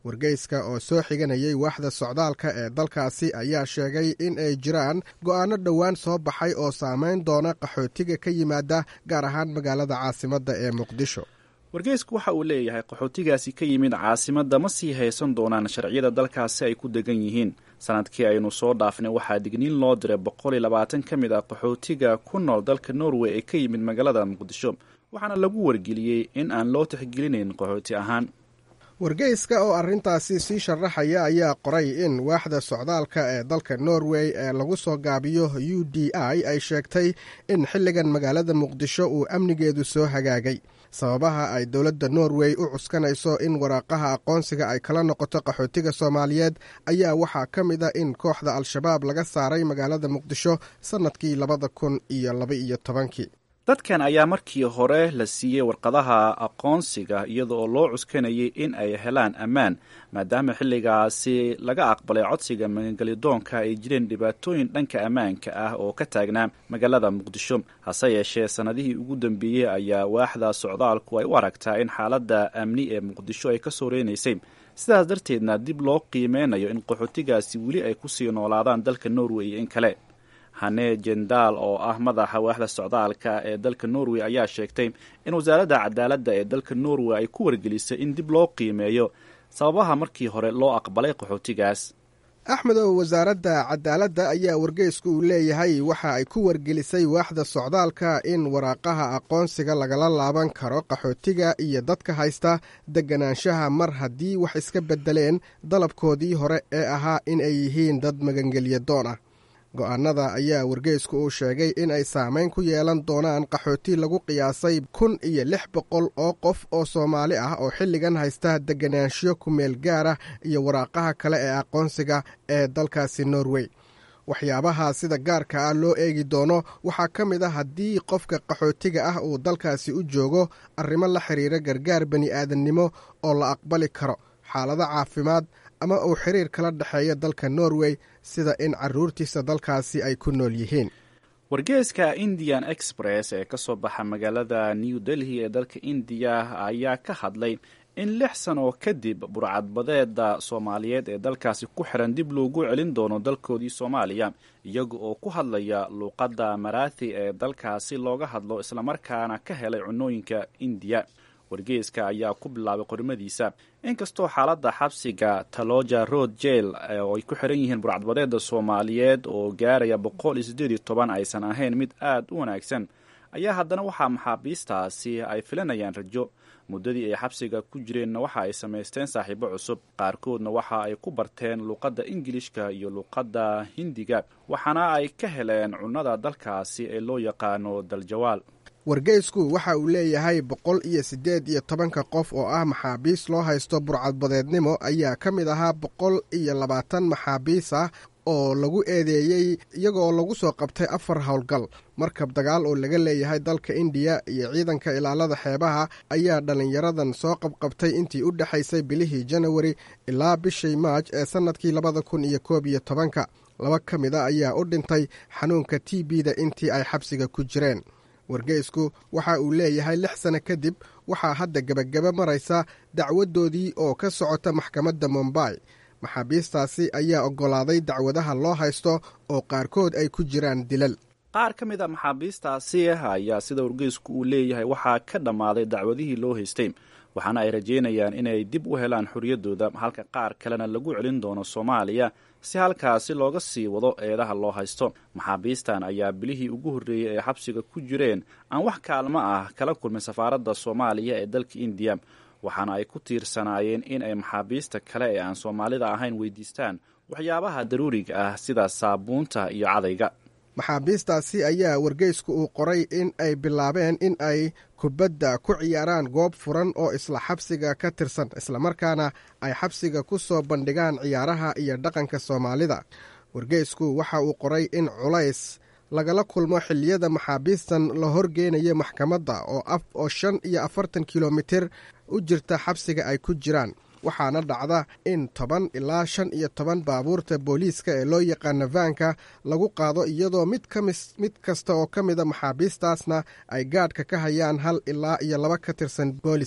wargeyska oo soo xiganayay waaxda socdaalka ee dalkaasi ayaa sheegay in ay jiraan go'aano dhowaan soo baxay oo saamayn doona qaxootiga ka yimaada gaar ahaan magaalada caasimadda ee muqdisho wargeysku waxa uu leeyahay qaxootigaasi ka yimid caasimadda ma sii haysan doonaan sharciyada dalkaasi ay ku degan yihiin sanadkii aynu soo dhaafnay waxaa digniin loo diray boqol iyo labaatan ka mid ah qaxootiga ku nool dalka norway ee ka yimid magaalada muqdisho waxaana lagu wargeliyey in aan loo tixgelinayn qaxooti ahaan wargeyska oo arrintaasi sii sharaxaya ayaa qoray in waaxda socdaalka ee dalka norway ee lagu soo gaabiyo u d i ay sheegtay in xilligan magaalada muqdisho uu amnigeedu soo hagaagay sababaha ay dowladda norway u cuskanayso in waraaqaha aqoonsiga ay kala noqoto qaxootiga soomaaliyeed ayaa waxaa ka mid a in kooxda al-shabaab laga saaray magaalada muqdisho sannadkii labada kun iyo laba-iyo tobankii dadkan ayaa markii hore la siiyey warqadaha aqoonsiga iyada oo loo cuskanayay in ay helaan ammaan maadaama xilligaasi laga aqbalay codsiga magangelidoonka ay jireen dhibaatooyin dhanka ammaanka ah oo ka taagnaa magaalada muqdisho hase yeeshee sannadihii ugu dambeeyey ayaa waaxda socdaalku ay u aragtaa in xaaladda amni ee muqdisho ay ka soo reynaysay sidaas darteedna dib loo qiimeynayo in qaxootigaasi weli ay kusii noolaadaan dalka norway iyo in kale hane jendaal oo ah madaxa waaxda socdaalka ee dalka norway ayaa sheegtay in wasaaradda cadaaladda ee dalka norway ay ku wargelisay in dib loo qiimeeyo sababaha markii hore loo aqbalay qaxootigaas axmedow wasaaradda cadaaladda ayaa wargeysku uu leeyahay waxa ay ku wargelisay waaxda socdaalka in waraaqaha aqoonsiga lagala laaban karo qaxootiga iyo dadka haysta deganaanshaha mar haddii wax iska beddeleen dalabkoodii hore ee ahaa in ay yihiin dad magangelya doon ah go'aanada ayaa wargeysku uu sheegay in ay saamayn ku yeelan doonaan qaxooti lagu qiyaasay kun iyo lix boqol oo qof oo soomaali ah oo xilligan haysta deganaanshiyo kumeel gaara iyo waraaqaha kale ee aqoonsiga ee dalkaasi norway waxyaabaha sida gaarka ah loo eegi doono waxaa ka mid a haddii qofka qaxootiga ah uu dalkaasi u joogo arrimo la xiriira gargaar bani aadannimo oo la aqbali karo xaalado caafimaad ama uu xiriir kala dhexeeya dalka norway sida in caruurtiisa dalkaasi ay ku nool yihiin wargeeska indian express ee ka soo baxa magaalada new delhi ee dalka indiya ayaa ka hadlay in lix sano kadib burcadbadeeda soomaaliyeed ee dalkaasi ku xiran dib loogu celin doono dalkoodii soomaaliya iyaga oo ku hadlaya luuqadda maraathi ee dalkaasi looga hadlo islamarkaana ka helay cunooyinka indiya wargeeska ayaa ku bilaabay qorimadiisa inkastoo xaaladda xabsiga taloja road jail oo ay ku xiran yihiin burcadbadeeda soomaaliyeed oo gaaraya boqol iyo siddeed iyo toban aysan ahayn mid aad u wanaagsan ayaa haddana waxaa maxaabiistaasi ay filanayaan rajo muddadii ay xabsiga ku jireenna waxa ay samaysteen saaxiibo cusub qaarkoodna waxa ay ku barteen luuqadda ingilishka iyo luuqadda hindiga waxaana ay ka heleen cunnada dalkaasi ee loo yaqaano daljawaal wargeysku waxa uu leeyahay boqol iyo siddeed iyo tobanka qof oo ah maxaabiis loo haysto burcadbadeednimo ayaa ka mid ahaa boqol iyo labaatan maxaabiis ah oo lagu eedeeyey iyagoo lagu soo qabtay afar howlgal markab dagaal oo laga leeyahay dalka indiya iyo ciidanka ilaalada xeebaha ayaa dhallinyaradan soo qabqabtay intii u dhexaysay bilihii janawari ilaa bishii maaj ee sannadkii labada kun iyo koob iyo tobanka laba ka mid a ayaa u dhintay xanuunka t b-da intii ay xabsiga ku jireen wargeysku waxa uu leeyahay lix sano kadib waxaa hadda gebagaba maraysa dacwadoodii oo ka socota maxkamadda mombay maxaabiistaasi ayaa oggolaaday dacwadaha loo haysto oo qaarkood ay ku jiraan dilal qaar ka mid a maxaabiistaasi ayaa sida wargeysku uu leeyahay waxaa ka dhammaaday dacwadihii loo haystay waxaana ay rajeynayaan inay dib u helaan xorriyaddooda halka qaar kalena lagu celin doono soomaaliya si halkaasi looga sii wado eedaha loo haysto maxaabiistan ayaa bilihii ugu horreeyey ee xabsiga ku jireen aan wax kaalmo ah kala kulmin safaaradda soomaaliya ee dalka indiya waxaana ay ku tiirsanaayeen in ay maxaabiista kale ee aan soomaalida ahayn weydiistaan waxyaabaha daruuriga ah sida saabuunta iyo cadayga maxaabiistaasi ayaa wargeysku uu qoray in ay bilaabeen in ay kubadda ku ciyaaraan goob furan oo isla xabsiga ka tirsan islamarkaana ay xabsiga ku soo bandhigaan ciyaaraha iyo dhaqanka soomaalida wargeysku waxa uu qoray in culays lagala kulmo xilliyada maxaabiistan la horgeynayo maxkamadda oo shan iyo afartan kilomitir u jirta xabsiga ay ku jiraan waxaana dhacda in toban ilaa shan iyo toban baabuurta booliiska ee loo yaqaano vaanka lagu qaado iyadoo mid kasta oo ka mida maxaabiistaasna ay gaadhka ka hayaan hal ilaa iyo laba ka tirsan booliska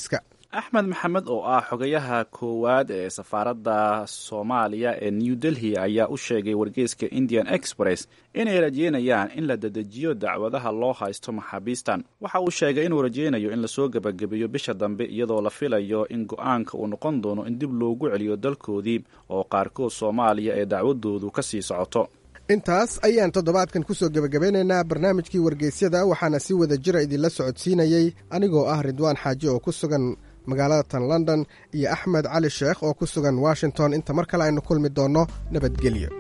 axmed maxamed oo ah xogayaha koowaad ee safaaradda soomaaliya ee new delhi ayaa u sheegay wargeyska indian express inay rajeynayaan in la dedejiyo dacwadaha loo haysto maxaabiistan waxa uu sheegay inuu rajeynayo in lasoo gebagabeeyo bisha dambe iyadoo la filayo in go-aanka uu noqon doono in dib loogu celiyo dalkoodii oo qaarkood soomaaliya ee dacwadoodu ka sii socoto intaas ayaan toddobaadkan ku soo gebagabeynaynaa barnaamijkii wargeysyada waxaana si wada jira idinla socodsiinayey anigoo ah ridwaan xaaji oo ku sugan magaalada tan london iyo axmed cali sheekh oo ku sugan washington inta mar kale aynu kulmi doonno nabadgelyo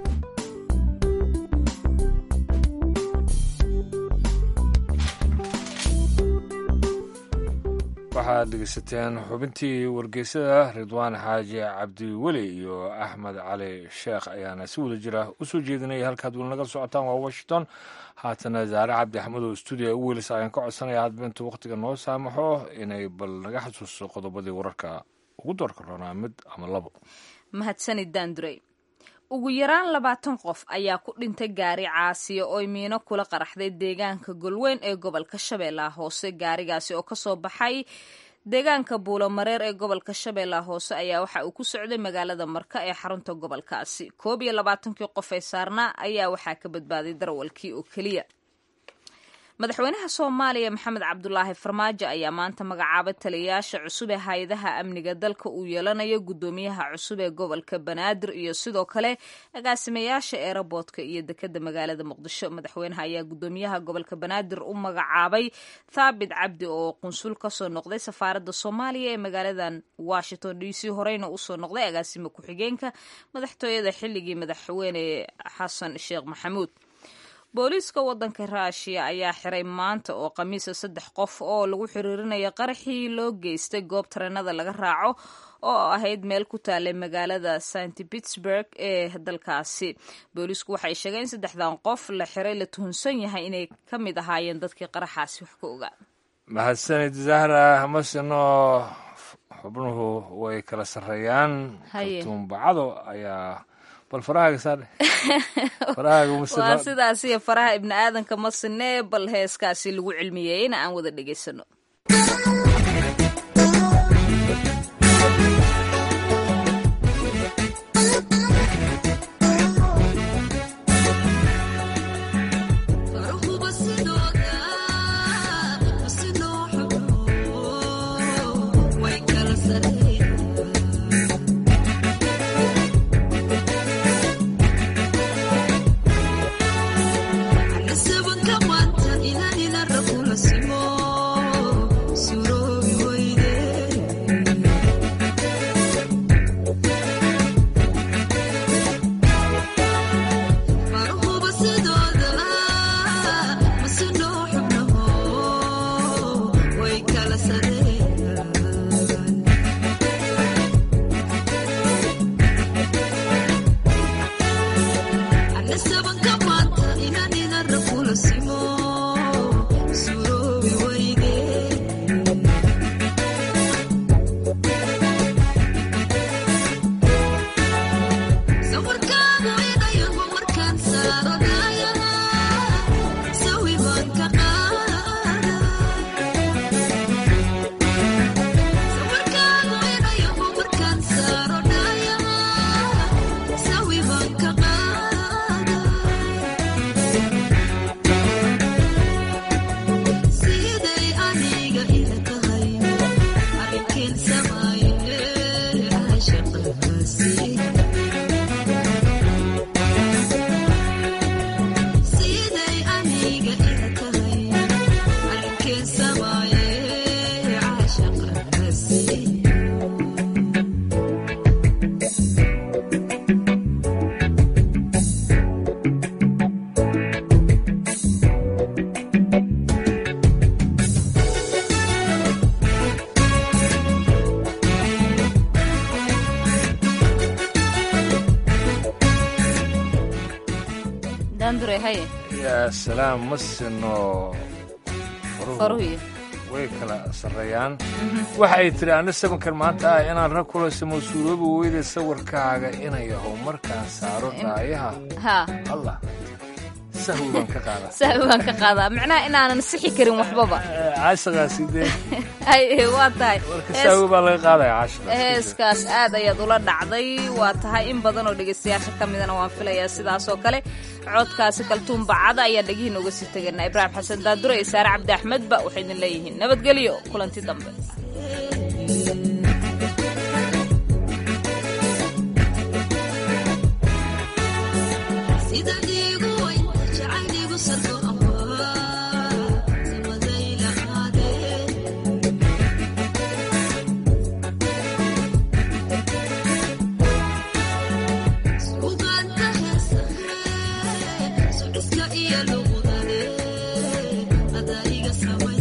waxaad dhegeysateen xubintii wargeysada ridwaan xaaji cabdiweli iyo axmed cali sheekh ayaana si wada jira u soo jeedinaya halkaad weli naga socotaan waa washington haatana zaare cabdi axmed oo stuudiya u weelisa ayaan ka codsanaya hadba intuu wakhtiga noo saamaxo inay bal naga xasuusto qodobadii wararka ugu doorka roonaa mid ama labo mahadsanid daandurey ugu yaraan labaatan qof ayaa ku dhintay gaari caasiya oo miino kula qaraxday deegaanka golweyn ee gobolka shabeellaha hoose gaarigaasi oo kasoo baxay deegaanka buulomareer ee gobolka shabeellaha hoose ayaa waxa uu ku socday magaalada marka ee xarunta gobolkaasi koob iyo labaatankii qof ee saarnaa ayaa waxaa ka badbaaday darawalkii oo keliya madaxweynaha soomaaliya maxamed cabdulaahi farmaajo ayaa maanta magacaabay taliyayaasha cusub ee hay-adaha amniga dalka uu yeelanayo guddoomiyaha cusub ee gobolka banaadir iyo sidoo kale agaasimayaasha eeraboodka iyo dekeda magaalada muqdisho madaxweynaha ayaa guddoomiyaha gobolka banaadir u magacaabay thaabit cabdi oo qunsul kasoo noqday safaaradda soomaaliya ee magaaladan washington d c horeyna usoo noqday agaasimo ku-xigeenka madaxtooyada xilligii madaxweyne xasan sheekh maxamuud booliiska wadanka ruushiya ayaa xiray maanta oo khamiisa saddex qof oo lagu xiriirinaya qaraxii loo geystay goob tareenada laga raaco oo ahayd meel ku taalay magaalada st pittsburg ee dalkaasi booliisku waxay sheegeen in saddexdan qof la xiray la tuhunsan yahay inay ka mid ahaayeen dadkii qaraxaasi wax ka ogaa mahadsanid zahra masino xubnuhu way kala sarreeyaan kartuumbacado ayaa bal farahaaga saadhe waa sidaas iyo faraha ibni aadanka ma sinee bal heeskaasi lagu cilmiyeeyeyna aan wada dhegaysano yaa salaam ma sino way kala sarreeyaan waxay tidhi anna sabankan maanta ah inaan rag kula samo suuroobi weyda sawirkaaga inayahow markaan saaro daayaha allah sahwi baan ka qaadaa sahwi baan ka qaadaa macnaha inaanan sixi karin waxbaba caashaqaasi dee ay waa tahay sahwi baa laga qaadaya caashaqa heeskaas aad ayaad ula dhacday waa tahay in badan oo dhegaystayaasha ka midana waan filayaa sidaas oo kale codkaasi kaltuun bacada ayaa dhegihiin uga sii teganaa ibraahim xasan daadure iyo saare cabdi axmedba waxay idin leeyihiin nabadgelyo kulanti dambe Iska iyo lugu dale, ada iga saway.